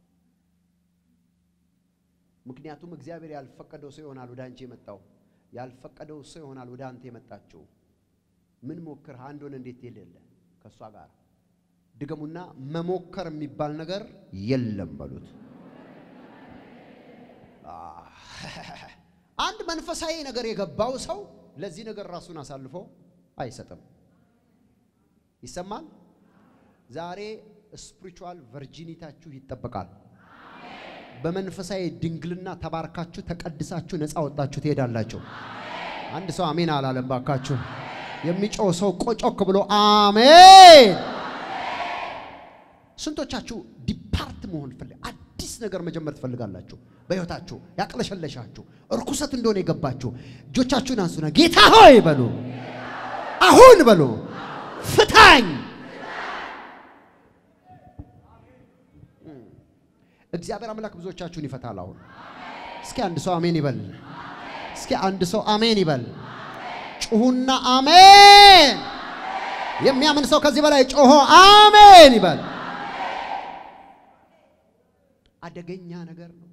ምክንያቱም እግዚአብሔር ያልፈቀደው ሰው ይሆናል ወደ አንቺ የመጣው፣ ያልፈቀደው ሰው ይሆናል ወደ አንተ የመጣችው። ምን ሞክር አንድ ሆነ እንዴት የሌለ ከእሷ ጋር ድገሙና መሞከር የሚባል ነገር የለም በሉት። አንድ መንፈሳዊ ነገር የገባው ሰው ለዚህ ነገር ራሱን አሳልፎ አይሰጥም። ይሰማል። ዛሬ ስፒሪቹዋል ቨርጂኒታችሁ ይጠበቃል። በመንፈሳዊ ድንግልና ተባርካችሁ ተቀድሳችሁ ነፃ ወጣችሁ ትሄዳላችሁ። አንድ ሰው አሜን አላለም ባካችሁ። የሚጮህ ሰው ቆጮክ ብሎ አሜን። ስንቶቻችሁ ዲፓርት መሆን ፈልግ አዲስ ነገር መጀመር ትፈልጋላችሁ? በሕይወታችሁ ያቅለሸለሻችሁ እርኩሰት እንደሆነ የገባችሁ እጆቻችሁን አንሱና ጌታ ሆይ በሉ፣ አሁን በሉ፣ ፍታኝ። እግዚአብሔር አምላክ ብዙዎቻችሁን ይፈታል። አሁን እስኪ አንድ ሰው አሜን ይበል። እስኪ አንድ ሰው አሜን ይበል። ጩሁና አሜን። የሚያምን ሰው ከዚህ በላይ ጮሆ አሜን ይበል። አደገኛ ነገር ነው።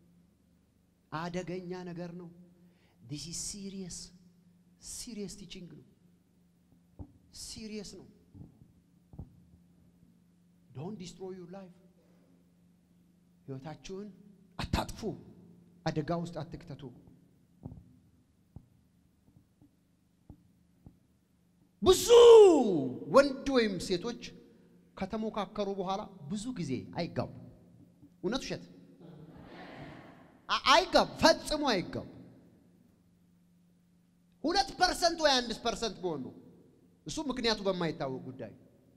አደገኛ ነገር ነው። ዲስ ኢዝ ሲሪየስ ሲሪየስ ቲቺንግ ነው። ሲሪየስ ነው። ዶንት ዲስትሮይ ዩር ላይፍ። ህይወታችሁን አታጥፉ። አደጋ ውስጥ አትክተቱ። ብዙ ወንድ ወይም ሴቶች ከተሞካከሩ በኋላ ብዙ ጊዜ አይጋቡ። እውነት ውሸት? አይጋቡ፣ ፈጽሞ አይጋቡ። ሁለት ፐርሰንት ወይ አንድ ፐርሰንት በሆኑ እሱ ምክንያቱ በማይታወቅ ጉዳይ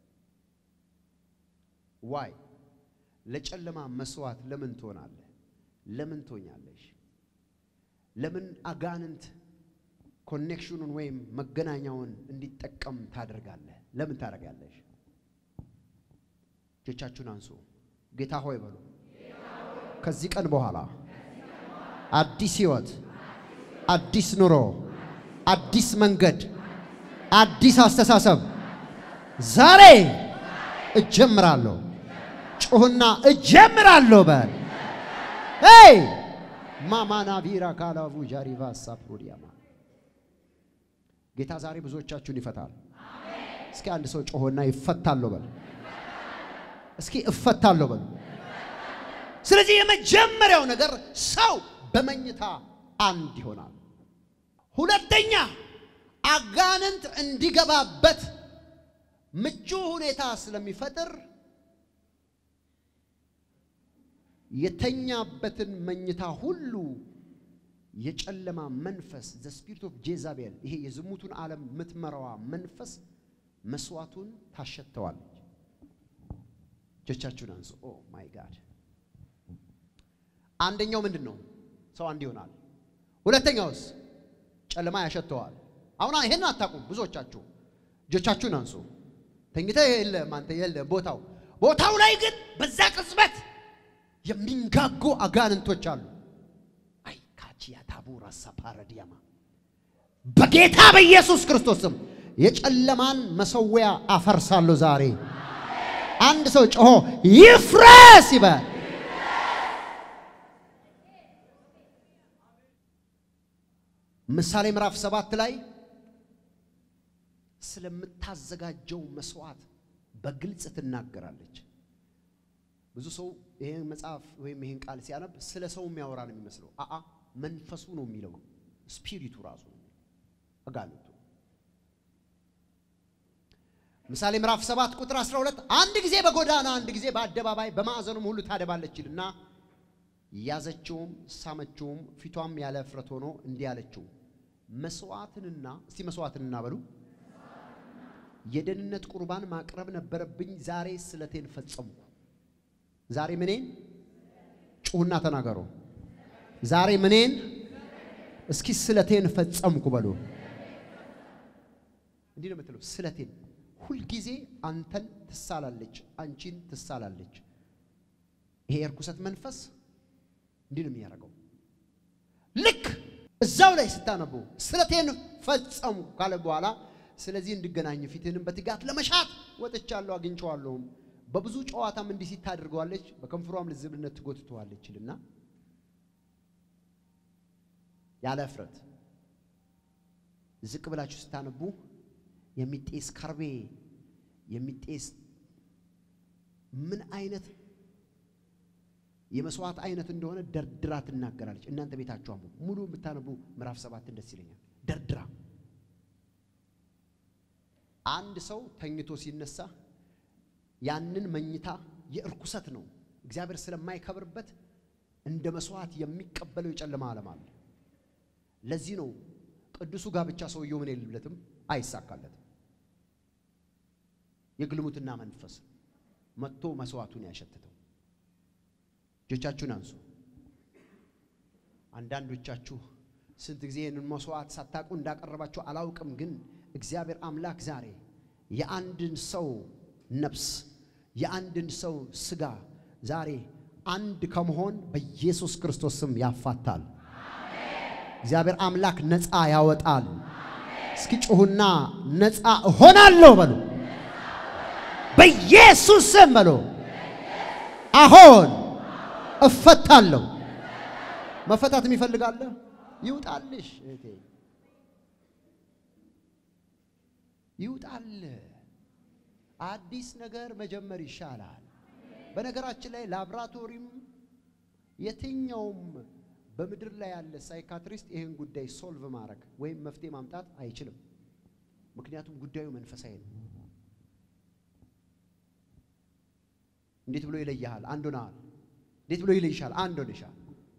ዋይ ለጨለማ መስዋዕት ለምን ትሆናለህ? ለምን ትሆኛለሽ? ለምን አጋንንት ኮኔክሽኑን ወይም መገናኛውን እንዲጠቀም ታደርጋለህ? ለምን ታደርጋለሽ? እጆቻችሁን አንሱ። ጌታ ሆይ በሉ። ከዚህ ቀን በኋላ አዲስ ህይወት፣ አዲስ ኑሮ፣ አዲስ መንገድ፣ አዲስ አስተሳሰብ ዛሬ እጀምራለሁ። ጩሁና እጀምራለሁ በል። ሄይ ማማና ቪራ ካላቡ ጃሪቫ ሳፕሮዲያማ ጌታ ዛሬ ብዙዎቻችሁን ይፈታል። እስኪ አንድ ሰው ጮሆና ይፈታለሁ በል። እስኪ እፈታለሁ በል። ስለዚህ የመጀመሪያው ነገር ሰው በመኝታ አንድ ይሆናል። ሁለተኛ አጋንንት እንዲገባበት ምቹ ሁኔታ ስለሚፈጥር የተኛበትን መኝታ ሁሉ የጨለማ መንፈስ ዘ ስፒሪት ኦፍ ጄዛቤል ይሄ የዝሙቱን ዓለም የምትመራዋ መንፈስ መስዋዕቱን ታሸተዋለች። እጆቻችሁን አንሱ። ኦ ማይ ጋድ። አንደኛው ምንድን ነው? ሰው አንድ ይሆናል። ሁለተኛውስ ጨለማ ያሸተዋል። አሁን ይሄን አታውቁም ብዙዎቻችሁ። እጆቻችሁን አንሱ። ተኝተህ የለም አንተ የለም ቦታው ቦታው ላይ ግን በዛ ቅጽበት የሚንጋጉ አጋንንቶች አሉ። አይ ካቺያ ታቡራ ሳፓረዲያማ በጌታ በኢየሱስ ክርስቶስም የጨለማን መሰዊያ አፈርሳለሁ ዛሬ። አንድ ሰው ጮሆ ይፍረስ ይበል። ምሳሌ ምዕራፍ ሰባት ላይ ስለምታዘጋጀው መስዋዕት በግልጽ ትናገራለች። ብዙ ሰው ይሄን መጽሐፍ ወይም ይሄን ቃል ሲያነብ ስለ ሰው የሚያወራ ነው የሚመስለው። አአ መንፈሱ ነው የሚለው፣ ስፒሪቱ ራሱ ነው አጋንንቱ። ምሳሌ ምዕራፍ 7 ቁጥር 12 አንድ ጊዜ በጎዳና አንድ ጊዜ በአደባባይ በማዕዘኑም ሁሉ ታደባለች ይልና ያዘችውም ሳመችውም፣ ፊቷም ያለ እፍረት ሆኖ እንዲህ አለችው፣ መስዋዕትንና እስቲ መስዋዕትንና በሉ የደህንነት ቁርባን ማቅረብ ነበረብኝ፣ ዛሬ ስለቴን ፈጸምኩ። ዛሬ ምኔን ጩሁና ተናገሩ። ዛሬ ምኔን እስኪ ስለቴን ፈጸምኩ በሉ። እንዲህ ነው የምትለው ስለቴን። ሁልጊዜ አንተን ትሳላለች፣ አንቺን ትሳላለች። ይሄ የርኩሰት መንፈስ እንዲህ ነው የሚያደርገው። ልክ እዛው ላይ ስታነቡ ስለቴን ፈጸሙ ካለ በኋላ ስለዚህ እንድገናኝ ፊትህንም በትጋት ለመሻት ወጥቻለሁ አግኝቼዋለሁም በብዙ ጨዋታም እንዲህ ሲት ታደርገዋለች፣ በከንፈሯም ልዝብነት ትጎትተዋለች ይልና ያለ እፍረት ዝቅ ብላችሁ ስታነቡ የሚጤስ ከርቤ የሚጤስ ምን አይነት የመስዋዕት አይነት እንደሆነ ደርድራ ትናገራለች። እናንተ ቤታችሁ አንብቡ። ሙሉ የምታነቡ ምዕራፍ ሰባትን ደስ ይለኛል። ደርድራ አንድ ሰው ተኝቶ ሲነሳ ያንን መኝታ የእርኩሰት ነው፣ እግዚአብሔር ስለማይከብርበት እንደ መስዋዕት የሚቀበለው የጨለማ ዓለም አለ። ለዚህ ነው ቅዱሱ ጋብቻ ሰውየው ምን የለለትም፣ አይሳካለትም። የግልሙትና መንፈስ መጥቶ መስዋዕቱን ያሸትተው። እጆቻችሁን አንሱ። አንዳንዶቻችሁ ስንት ጊዜ ይህንን መስዋዕት ሳታውቁ እንዳቀረባችሁ አላውቅም፣ ግን እግዚአብሔር አምላክ ዛሬ የአንድን ሰው ነፍስ የአንድን ሰው ስጋ ዛሬ አንድ ከመሆን በኢየሱስ ክርስቶስ ስም ያፋታል። እግዚአብሔር አምላክ ነፃ ያወጣል። እስኪ ጩሁና ነፃ እሆናለሁ በሉ። በኢየሱስ ስም በሉ። አሁን እፈታለሁ። መፈታት የሚፈልጋለ ይውጣልሽ እህቴ፣ ይውጣል። አዲስ ነገር መጀመር ይሻላል። በነገራችን ላይ ላብራቶሪም የትኛውም በምድር ላይ ያለ ሳይካትሪስት ይህን ጉዳይ ሶልቭ ማድረግ ወይም መፍትሄ ማምጣት አይችልም። ምክንያቱም ጉዳዩ መንፈሳዊ ነው። እንዴት ብሎ ይለይሃል? አንድ ሆነሃል። እንዴት ብሎ ይለይሻል? አንድ ሆነሻል።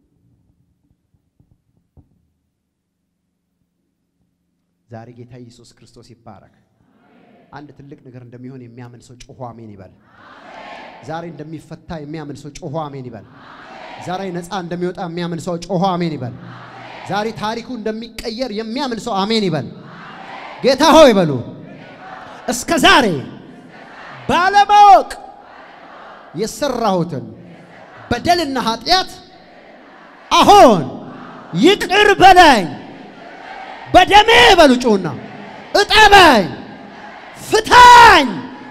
ዛሬ ጌታ ኢየሱስ ክርስቶስ ይባረክ። አንድ ትልቅ ነገር እንደሚሆን የሚያምን ሰው ጮሆ አሜን ይበል። ዛሬ እንደሚፈታ የሚያምን ሰው ጮሆ አሜን ይበል። ዛሬ ነፃ እንደሚወጣ የሚያምን ሰው ጮሆ አሜን ይበል። ዛሬ ታሪኩ እንደሚቀየር የሚያምን ሰው አሜን ይበል። ጌታ ሆይ በሉ። እስከ ዛሬ ባለማወቅ የሰራሁትን በደልና ኃጢአት አሁን ይቅር በለኝ፣ በደሜ በሉ ጩሁና እጠበኝ፣ ፍታኝ።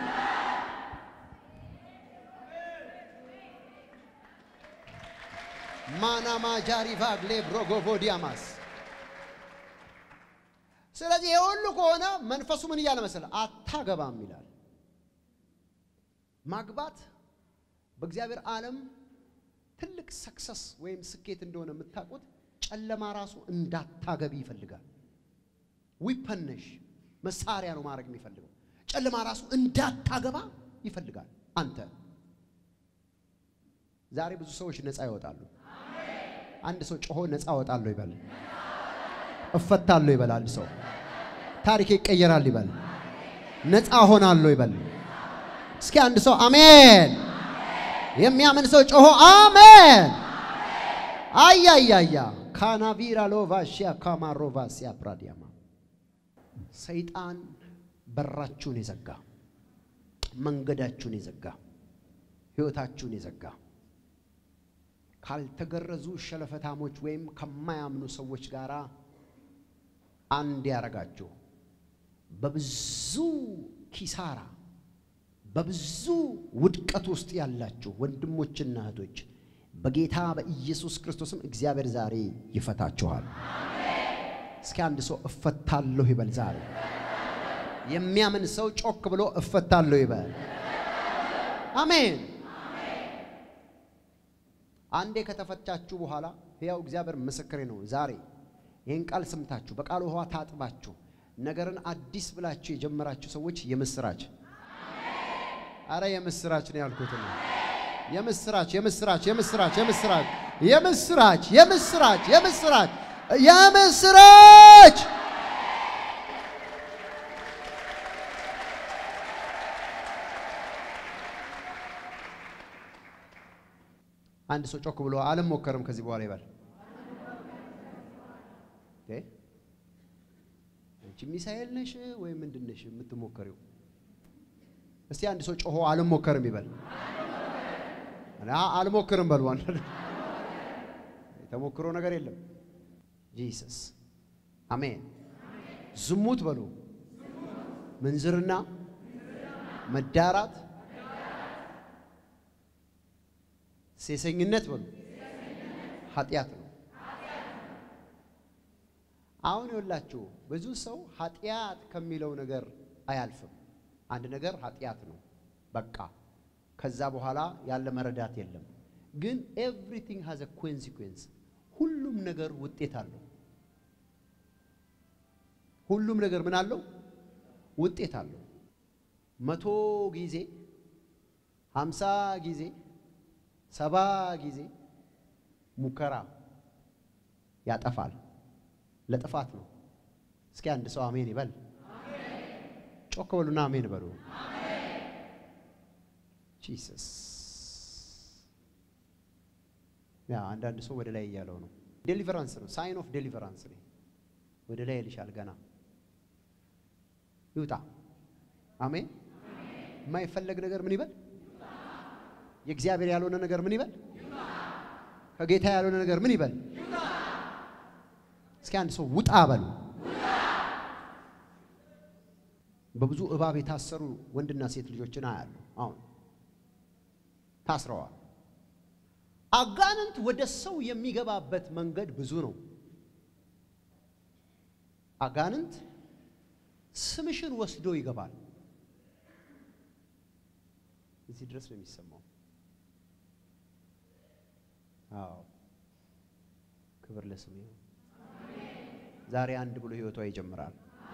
ማናማ ጃሪቫ ግሌ ብሮጎቮዲያማስ ስለዚህ ይህ ሁሉ ከሆነ መንፈሱ ምን እያለ መሰለ አታገባም ይላል። ማግባት በእግዚአብሔር ዓለም ትልቅ ሰክሰስ ወይም ስኬት እንደሆነ የምታውቁት ጨለማ ራሱ እንዳታገቢ ይፈልጋል። ዊፐነሽ መሳሪያ ነው ማድረግ የሚፈልገው። ጨለማ ራሱ እንዳታገባ ይፈልጋል። አንተ ዛሬ ብዙ ሰዎች ነፃ ይወጣሉ። አንድ ሰው ጮሆ ነፃ እወጣለሁ ይበል። እፈታለሁ ይበል። አንድ ሰው ታሪክ ይቀየራል ይበል። ነፃ ሆናለሁ ይበል። እስኪ አንድ ሰው አሜን የሚያምን ሰው ጮሆ አሜን። አያያያ ካናቪራ ሎቫሽያ ካማሮቫሲያ ፕራዲያማ ሰይጣን በራችሁን የዘጋ መንገዳችሁን የዘጋ ሕይወታችሁን የዘጋ ካልተገረዙ ሸለፈታሞች ወይም ከማያምኑ ሰዎች ጋር አንድ ያረጋችሁ በብዙ ኪሳራ በብዙ ውድቀት ውስጥ ያላችሁ ወንድሞችና እህቶች በጌታ በኢየሱስ ክርስቶስም እግዚአብሔር ዛሬ ይፈታችኋል። እስኪ አንድ ሰው እፈታለሁ ይበል። ዛሬ የሚያምን ሰው ጮክ ብሎ እፈታለሁ ይበል። አሜን። አንዴ ከተፈታችሁ በኋላ ሕያው እግዚአብሔር ምስክሬ ነው። ዛሬ ይህን ቃል ሰምታችሁ በቃሉ ውሃ ታጥባችሁ ነገርን አዲስ ብላችሁ የጀመራችሁ ሰዎች የምስራች አረ የምስራች ነው ያልኩት ነው። የምስራች የምስራች የምስራች የምስራች የምስራች የምስራች የምስራች የምስራች አንድ ሰው ጮክ ብሎ አልሞከርም ከዚህ በኋላ ይበል። አንቺ ሚሳኤል ነሽ ወይ ምንድን ነሽ የምትሞከሪው? እስቲ አንድ ሰው ጮሆ አልሞከርም ይበል። አልሞክርም በሉ። የተሞክሮ ነገር የለም። ጂሰስ አሜን። ዝሙት በሉ፣ ምንዝርና፣ መዳራት፣ ሴሰኝነት በሉ ኃጢአት ነው። አሁን ይኸውላችሁ ብዙ ሰው ኃጢአት ከሚለው ነገር አያልፍም። አንድ ነገር ኃጢአት ነው በቃ ከዛ በኋላ ያለ መረዳት የለም። ግን ኤቭሪቲንግ ሃዝ አ ኮንሲኩዌንስ ሁሉም ነገር ውጤት አለው። ሁሉም ነገር ምን አለው? ውጤት አለው። መቶ ጊዜ ሀምሳ ጊዜ ሰባ ጊዜ ሙከራ ያጠፋል። ለጥፋት ነው። እስኪ አንድ ሰው አሜን ይበል። ጮክ በሉና አሜን በሉ። ጂሰስ ያ አንዳንድ ሰው ወደ ላይ እያለው ነው። ዴሊቨራንስ ነው። ሳይን ኦፍ ዴሊቨራንስ ነው። ወደ ላይ ይልሻል። ገና ይውጣ። አሜን። የማይፈለግ ነገር ምን ይበል? የእግዚአብሔር ያልሆነ ነገር ምን ይበል? ከጌታ ያልሆነ ነገር ምን ይበል? እስኪ አንድ ሰው ውጣ በሉ። በብዙ እባብ የታሰሩ ወንድና ሴት ልጆችን አያለሁ። አሁን ታስረዋል። አጋንንት ወደ ሰው የሚገባበት መንገድ ብዙ ነው። አጋንንት ስምሽን ወስዶ ይገባል። እዚህ ድረስ ነው የሚሰማው። አዎ ክብር ለስሙ ይሁን። ዛሬ አንድ ብሎ ህይወቷ ይጀምራል።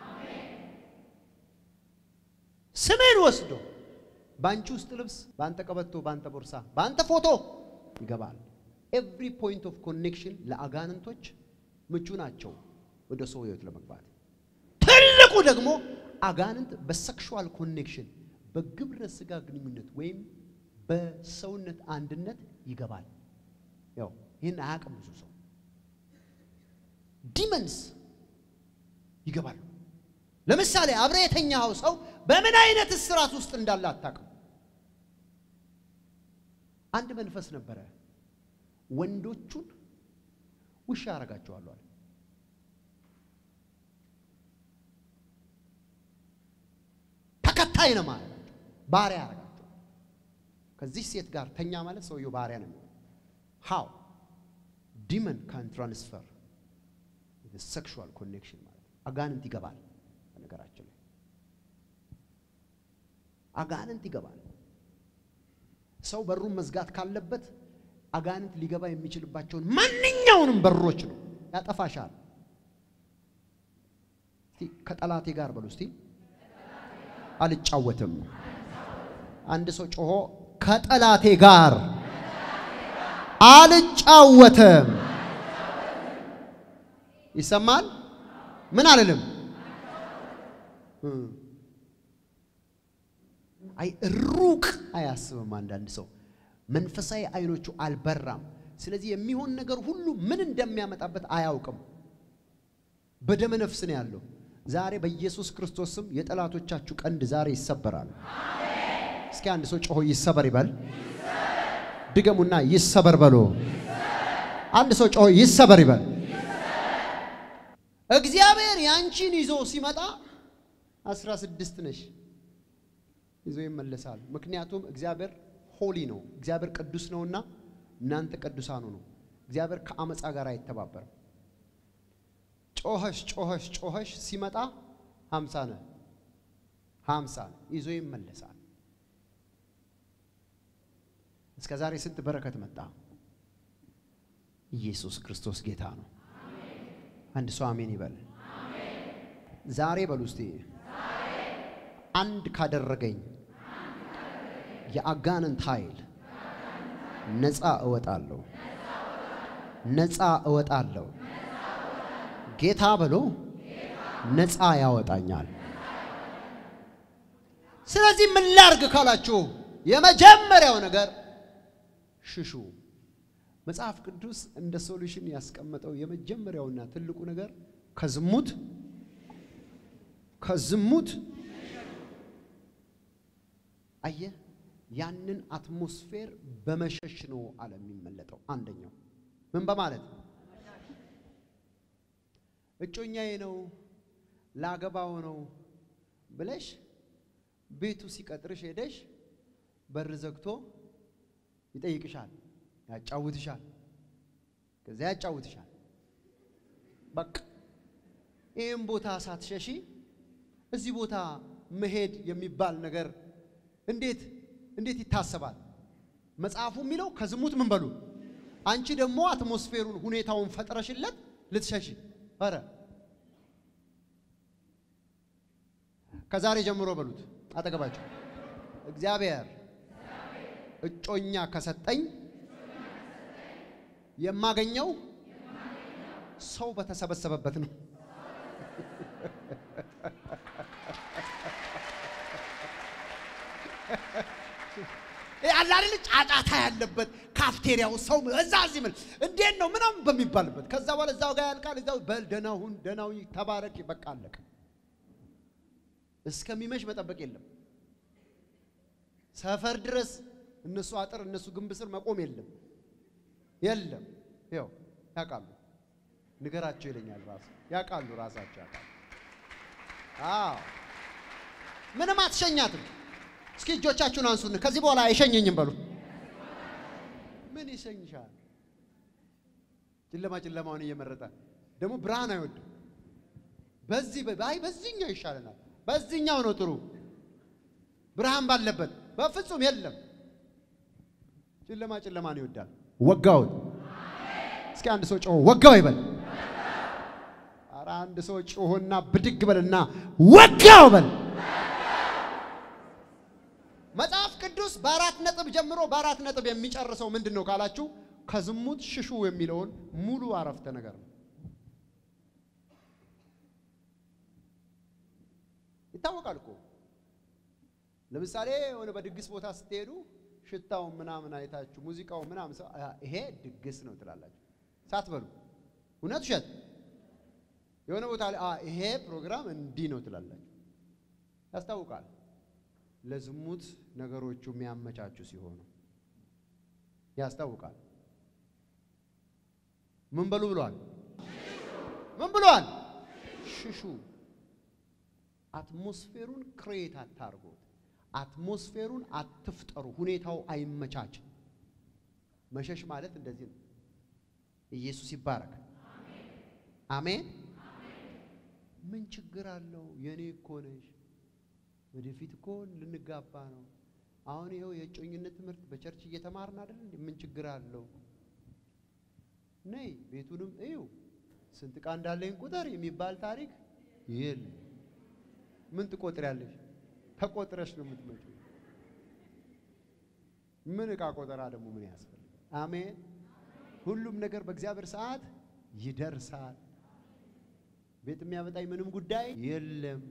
ስምን ወስዶ በአንቺ ውስጥ ልብስ፣ በአንተ ቀበቶ፣ በአንተ ቦርሳ፣ በአንተ ፎቶ ይገባል። ኤቭሪ ፖይንት ኦፍ ኮኔክሽን ለአጋንንቶች ምቹ ናቸው ወደ ሰው ህይወት ለመግባት። ትልቁ ደግሞ አጋንንት በሴክሹዋል ኮኔክሽን በግብረ ስጋ ግንኙነት ወይም በሰውነት አንድነት ይገባል። ያው ይህን አያውቅም ብዙ ሰው። ዲመንስ ይገባሉ። ለምሳሌ አብረ የተኛኸው ሰው በምን አይነት እስራት ውስጥ እንዳለ አታውቅም። አንድ መንፈስ ነበረ፣ ወንዶቹን ውሻ አረጋቸዋለሁ አለ። ተከታይ ነው ማለት ባሪያ ያረጋቸው። ከዚህ ሴት ጋር ተኛ ማለት ሰውየው ባሪያ ነው የሚሆነው። ሃው ዲመን ካን ትራንስፈር ሴክሹዋል ኮኔክሽን ማለት አጋንንት ይገባል። በነገራችን ላይ አጋንንት ይገባል። ሰው በሩን መዝጋት ካለበት አጋንንት ሊገባ የሚችልባቸውን ማንኛውንም በሮች ነው ያጠፋሻል። እስቲ ከጠላቴ ጋር በሉ እስቲ አልጫወትም። አንድ ሰው ጮሆ ከጠላቴ ጋር አልጫወትም ይሰማል። ምን አልልም። አይ ሩቅ አያስብም። አንዳንድ ሰው መንፈሳዊ አይኖቹ አልበራም። ስለዚህ የሚሆን ነገር ሁሉ ምን እንደሚያመጣበት አያውቅም። በደመ ነፍስ ነው ያለው። ዛሬ በኢየሱስ ክርስቶስ ስም የጠላቶቻችሁ ቀንድ ዛሬ ይሰበራል። እስኪ አንድ ሰው ጮሆ ይሰበር ይበል። ድገሙና ይሰበር በሎ። አንድ ሰው ጮሆ ይሰበር ይበል። እግዚአብሔር ያንቺን ይዞ ሲመጣ አስራ ስድስት ነሽ ይዞ ይመለሳል። ምክንያቱም እግዚአብሔር ሆሊ ነው፣ እግዚአብሔር ቅዱስ ነውና እናንተ ቅዱሳኑ ነው። እግዚአብሔር ከአመፃ ጋር አይተባበርም። ጮኸሽ ጮኸሽ ጮኸሽ ሲመጣ ሀምሳ ነህ ሀምሳ ይዞ ይመለሳል። እስከ ዛሬ ስንት በረከት መጣ። ኢየሱስ ክርስቶስ ጌታ ነው። አንድ ሰው አሜን ይበል። ዛሬ በሉ እስቲ አንድ ካደረገኝ የአጋንንት ኃይል ነፃ እወጣለሁ፣ ነፃ እወጣለሁ። ጌታ ብሎ ነፃ ያወጣኛል። ስለዚህ ምን ላርግ ካላችሁ የመጀመሪያው ነገር ሽሹ። መጽሐፍ ቅዱስ እንደ ሶሉሽን ያስቀመጠው የመጀመሪያውና ትልቁ ነገር ከዝሙት ከዝሙት አየ ያንን አትሞስፌር በመሸሽ ነው አለ የሚመለጠው። አንደኛው ምን በማለት እጮኛዬ ነው ላገባው ነው ብለሽ ቤቱ ሲቀጥርሽ ሄደሽ በር ዘግቶ ይጠይቅሻል፣ ያጫውትሻል፣ ከዚያ ያጫውትሻል። በቃ ይህም ቦታ ሳትሸሺ እዚህ ቦታ መሄድ የሚባል ነገር እንዴት እንዴት ይታሰባል? መጽሐፉ የሚለው ከዝሙት ምን በሉ። አንቺ ደግሞ አትሞስፌሩን ሁኔታውን ፈጥረሽለት ልትሸሽ ኧረ ከዛሬ ጀምሮ በሉት አጠገባቸው እግዚአብሔር እጮኛ ከሰጠኝ የማገኘው ሰው በተሰበሰበበት ነው። አለ አይደል ጫጫታ ያለበት ካፍቴሪያው ሰው እዛ እዚህ ምን እንዴት ነው ምናምን በሚባልበት ከዛ በኋላ እዛው ጋር ያልቃል። እዛው በል ደህና ሁን ደህና ሁኝ ተባረክ፣ በቃ አለቀ። እስከሚመሽ መጠበቅ የለም። ሰፈር ድረስ እነሱ አጥር እነሱ ግንብ ስር መቆም የለም የለም። ያው ያውቃሉ፣ ንገራቸው ይለኛል ራሱ ያውቃሉ፣ ራሳቸው ያውቃሉ። አዎ ምንም አትሸኛትም። እስኪ እጆቻችሁን አንሱን። ከዚህ በኋላ አይሸኘኝም በሉ። ምን ይሸኝሻል? ጨለማ ጨለማውን እየመረጠ ደግሞ ብርሃን አይወድም። በዚህ አይ በዚህኛው ይሻለናል፣ በዚህኛው ነው ጥሩ ብርሃን ባለበት በፍጹም የለም። ጨለማ ጨለማን ይወዳል። ወጋውት እስኪ አንድ ሰው ጮሆ ወጋው ይበል። ኧረ አንድ ሰው ጮሆና ብድግ በልና ወጋው በል። መጽሐፍ ቅዱስ በአራት ነጥብ ጀምሮ በአራት ነጥብ የሚጨርሰው ምንድን ነው ካላችሁ ከዝሙት ሽሹ የሚለውን ሙሉ አረፍተ ነገር ነው። ይታወቃል እኮ ለምሳሌ የሆነ በድግስ ቦታ ስትሄዱ ሽታው ምናምን አይታችሁ ሙዚቃው ምናምን ሰው ይሄ ድግስ ነው ትላላችሁ ሳትበሉ። እውነት ውሸት? የሆነ ቦታ ላይ ይሄ ፕሮግራም እንዲህ ነው ትላላችሁ። ያስታውቃል። ለዝሙት ነገሮቹ የሚያመቻቹ ሲሆኑ ያስታውቃል። ምን በሉ ብሏል? ምን ብሏል? ሽሹ። አትሞስፌሩን ክሬት አታርጉት። አትሞስፌሩን አትፍጠሩ። ሁኔታው አይመቻች። መሸሽ ማለት እንደዚህ ነው። ኢየሱስ ይባረክ። አሜን። ምን ችግር አለው? የኔ እኮ ነሽ። ወደፊት እኮ ልንጋባ ነው። አሁን ይኸው የእጮኝነት ትምህርት በቸርች እየተማርን አይደል? ምን ችግር አለው? ነይ ቤቱንም እዩ። ስንት ዕቃ እንዳለኝ ቁጥር የሚባል ታሪክ የለም። ምን ትቆጥሪያለሽ? ተቆጥረሽ ነው የምትመጪው። ምን ዕቃ ቆጠራ ደግሞ ምን ያስፈልጋል? አሜን። ሁሉም ነገር በእግዚአብሔር ሰዓት ይደርሳል። ቤት የሚያመጣኝ ምንም ጉዳይ የለም።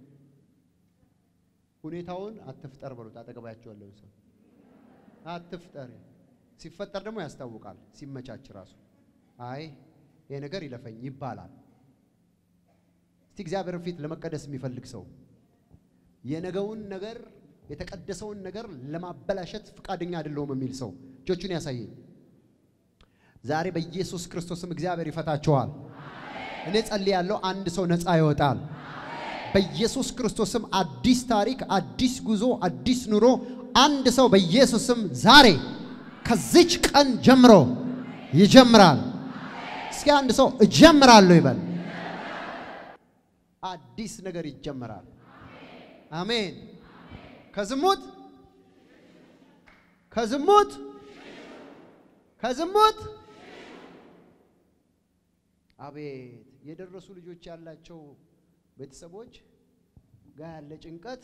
ሁኔታውን አትፍጠር በሉት። አጠገባቸው ያለውን ሰው አትፍጠር። ሲፈጠር ደግሞ ያስታውቃል። ሲመቻች ራሱ አይ ይሄ ነገር ይለፈኝ ይባላል። እስቲ እግዚአብሔር ፊት ለመቀደስ የሚፈልግ ሰው የነገውን ነገር የተቀደሰውን ነገር ለማበላሸት ፈቃደኛ አይደለሁም የሚል ሰው እጆቹን ያሳየኝ። ዛሬ በኢየሱስ ክርስቶስም እግዚአብሔር ይፈታችኋል። እኔ ጸልያለሁ፣ አንድ ሰው ነፃ ይወጣል። በኢየሱስ ክርስቶስም አዲስ ታሪክ፣ አዲስ ጉዞ፣ አዲስ ኑሮ አንድ ሰው በኢየሱስም ዛሬ ከዚች ቀን ጀምሮ ይጀምራል። እስኪ አንድ ሰው እጀምራለሁ ይበል። አዲስ ነገር ይጀምራል። አሜን። ከዝሙት ከዝሙት ከዝሙት አቤት የደረሱ ልጆች ያላቸው ቤተሰቦች ጋር ያለ ጭንቀት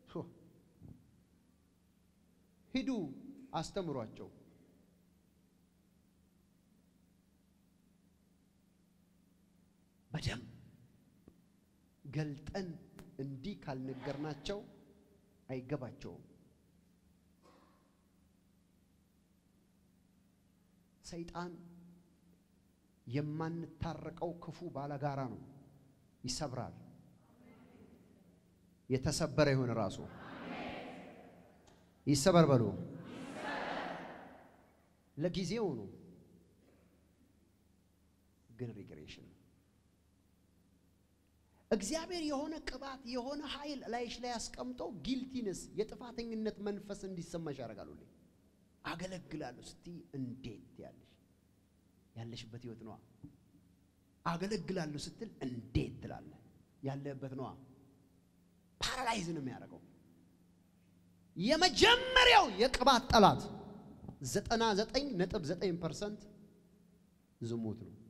ሂዱ አስተምሯቸው። በደንብ ገልጠን እንዲህ ካልነገርናቸው አይገባቸውም። ሰይጣን የማንታረቀው ክፉ ባለጋራ ነው። ይሰብራል። የተሰበረ ይሁን ራሱ ይሰበር በሉ። ለጊዜው ነው ግን ሪግሬሽን እግዚአብሔር የሆነ ቅባት የሆነ ኃይል ላይሽ ላይ አስቀምጦ ጊልቲነስ የጥፋተኝነት መንፈስ እንዲሰማሽ ያደርጋሉ። አገለግላለሁ ስቲ እንዴት ያለሽ ያለሽበት ህይወት ነዋ። አገለግላለሁ ስትል እንዴት ትላለህ? ያለበት ነዋ። ፓራላይዝ ነው የሚያደርገው። የመጀመሪያው የቅባት ጠላት ዘጠና ዘጠኝ ነጥብ ዘጠኝ ፐርሰንት ዝሙት ነው።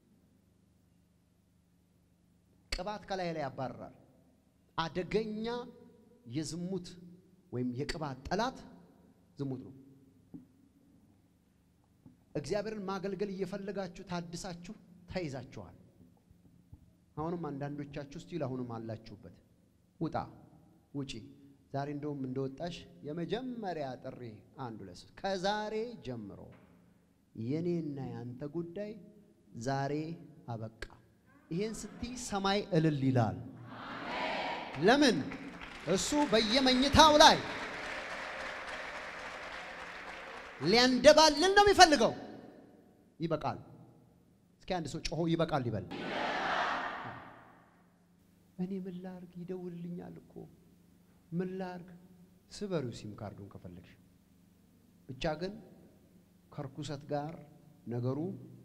ቅባት ከላይ ላይ ያባርራል። አደገኛ የዝሙት ወይም የቅባት ጠላት ዝሙት ነው። እግዚአብሔርን ማገልገል እየፈለጋችሁ ታድሳችሁ ተይዛችኋል። አሁንም አንዳንዶቻችሁ ስቲል አሁንም አላችሁበት። ውጣ፣ ውጪ። ዛሬ እንደውም እንደወጣሽ የመጀመሪያ ጥሪ አንዱ ለስ ከዛሬ ጀምሮ የኔና ያንተ ጉዳይ ዛሬ አበቃ። ይሄን ስትይ ሰማይ እልል ይላል። ለምን? እሱ በየመኝታው ላይ ሊያንደባልል ነው የሚፈልገው። ይበቃል። እስኪ አንድ ሰው ጮሆ ይበቃል ይበል። እኔ ምን ላርግ? ይደውልልኛል እኮ ምን ላርግ? ስበሪው ሲም ካርዱን ከፈለግሽ። ብቻ ግን ከርኩሰት ጋር ነገሩ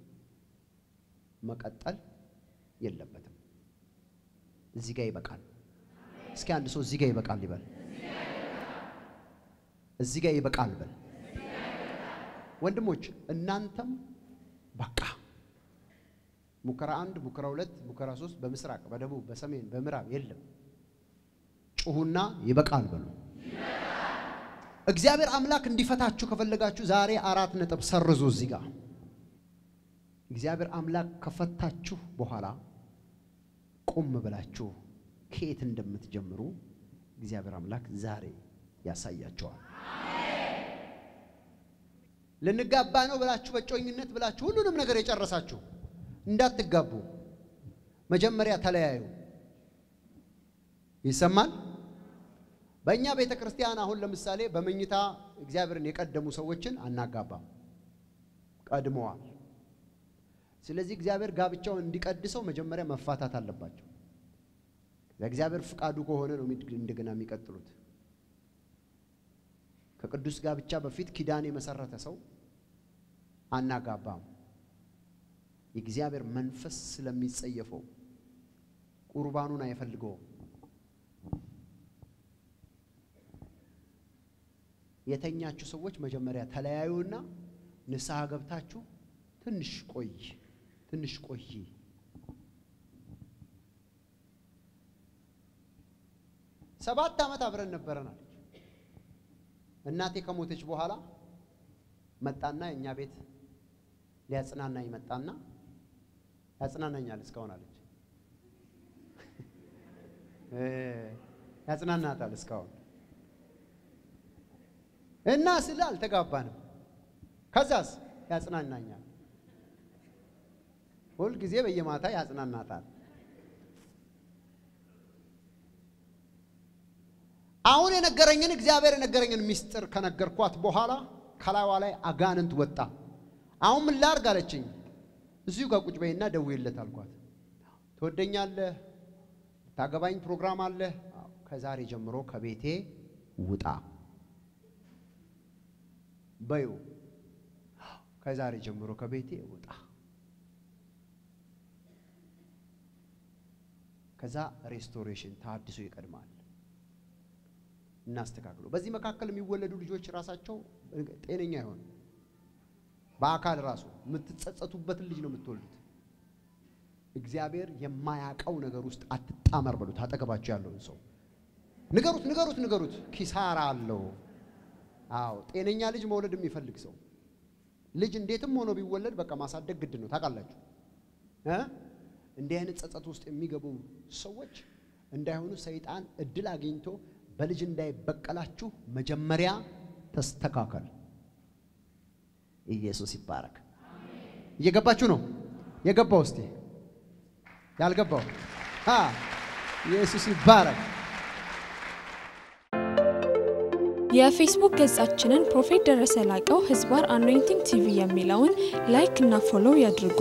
መቀጠል የለበትም። እዚህ ጋር ይበቃል። እስኪ አንድ ሰው እዚህ ጋር ይበቃል ይበል። እዚህ ጋር ይበቃል በል። ወንድሞች እናንተም በቃ ሙከራ አንድ፣ ሙከራ ሁለት፣ ሙከራ ሶስት በምስራቅ በደቡብ በሰሜን በምዕራብ የለም። ጩሁና ይበቃል በሉ። እግዚአብሔር አምላክ እንዲፈታችሁ ከፈለጋችሁ ዛሬ አራት ነጥብ ሰርዙ። እዚህ ጋር እግዚአብሔር አምላክ ከፈታችሁ በኋላ ቁም ብላችሁ ከየት እንደምትጀምሩ እግዚአብሔር አምላክ ዛሬ ያሳያቸዋል። ልንጋባ ነው ብላችሁ በጮኝነት ብላችሁ ሁሉንም ነገር የጨረሳችሁ እንዳትጋቡ መጀመሪያ ተለያዩ። ይሰማል። በእኛ ቤተ ክርስቲያን አሁን ለምሳሌ በመኝታ እግዚአብሔርን የቀደሙ ሰዎችን አናጋባም፣ ቀድመዋል። ስለዚህ እግዚአብሔር ጋብቻውን እንዲቀድሰው መጀመሪያ መፋታት አለባቸው። ለእግዚአብሔር ፍቃዱ ከሆነ ነው እንደገና የሚቀጥሉት። ከቅዱስ ጋብቻ በፊት ኪዳን የመሰረተ ሰው አናጋባም። የእግዚአብሔር መንፈስ ስለሚጸየፈው ቁርባኑን አይፈልገውም። የተኛችሁ ሰዎች መጀመሪያ ተለያዩና ንስሐ ገብታችሁ ትንሽ ቆይ ትንሽ ቆይ ሰባት ዓመት አብረን ነበረን አለች። እናቴ ከሞተች በኋላ መጣና የእኛ ቤት ሊያጽናናኝ መጣና ያጽናናኛል እስካሁን አለች። ያጽናናታል እስካሁን እና ስለ አልተጋባንም። ከዛስ ያጽናናኛል። ሁል ጊዜ በየማታ ያጽናናታል። አሁን የነገረኝን እግዚአብሔር የነገረኝን ምስጢር ከነገርኳት በኋላ ከላይዋ ላይ አጋንንት ወጣ። አሁን ምን ላርግ አለችኝ። እዚሁ ጋር ቁጭ በይና ደውይለት አልኳት። ትወደኛለህ? ታገባኝ ፕሮግራም አለ። ከዛሬ ጀምሮ ከቤቴ ውጣ በዩ። ከዛሬ ጀምሮ ከቤቴ ውጣ። ከዛ ሬስቶሬሽን ታድሶ ይቀድማል። እናስተካክሉ። በዚህ መካከል የሚወለዱ ልጆች ራሳቸው ጤነኛ ይሆኑ በአካል ራሱ የምትጸጸቱበትን ልጅ ነው የምትወልዱት። እግዚአብሔር የማያውቀው ነገር ውስጥ አትጣመር በሉት። አጠገባቸው ያለውን ሰው ንገሩት፣ ንገሩት፣ ንገሩት። ኪሳራ አለው። አዎ ጤነኛ ልጅ መውለድ የሚፈልግ ሰው ልጅ እንዴትም ሆኖ ቢወለድ በቃ ማሳደግ ግድ ነው። ታውቃላችሁ እ እንዲህ አይነት ጸጸት ውስጥ የሚገቡ ሰዎች እንዳይሆኑ ሰይጣን እድል አግኝቶ በልጅ እንዳይበቀላችሁ መጀመሪያ ተስተካከል። ኢየሱስ ይባረክ። እየገባችሁ ነው? የገባው እስቲ ያልገባው አ ኢየሱስ ይባረክ። የፌስቡክ ገጻችንን ፕሮፌት ደረሰ ላቀው ህዝባር አኖይንቲንግ ቲቪ የሚለውን ላይክ እና ፎሎው ያድርጉ።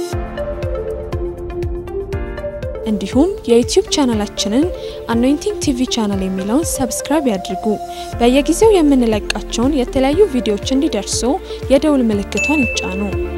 እንዲሁም የዩቲዩብ ቻናላችንን አኖይንቲንግ ቲቪ ቻናል የሚለውን ሰብስክራይብ ያድርጉ። በየጊዜው የምንለቃቸውን የተለያዩ ቪዲዮዎች እንዲደርሱ የደውል ምልክቷን ይጫኑ።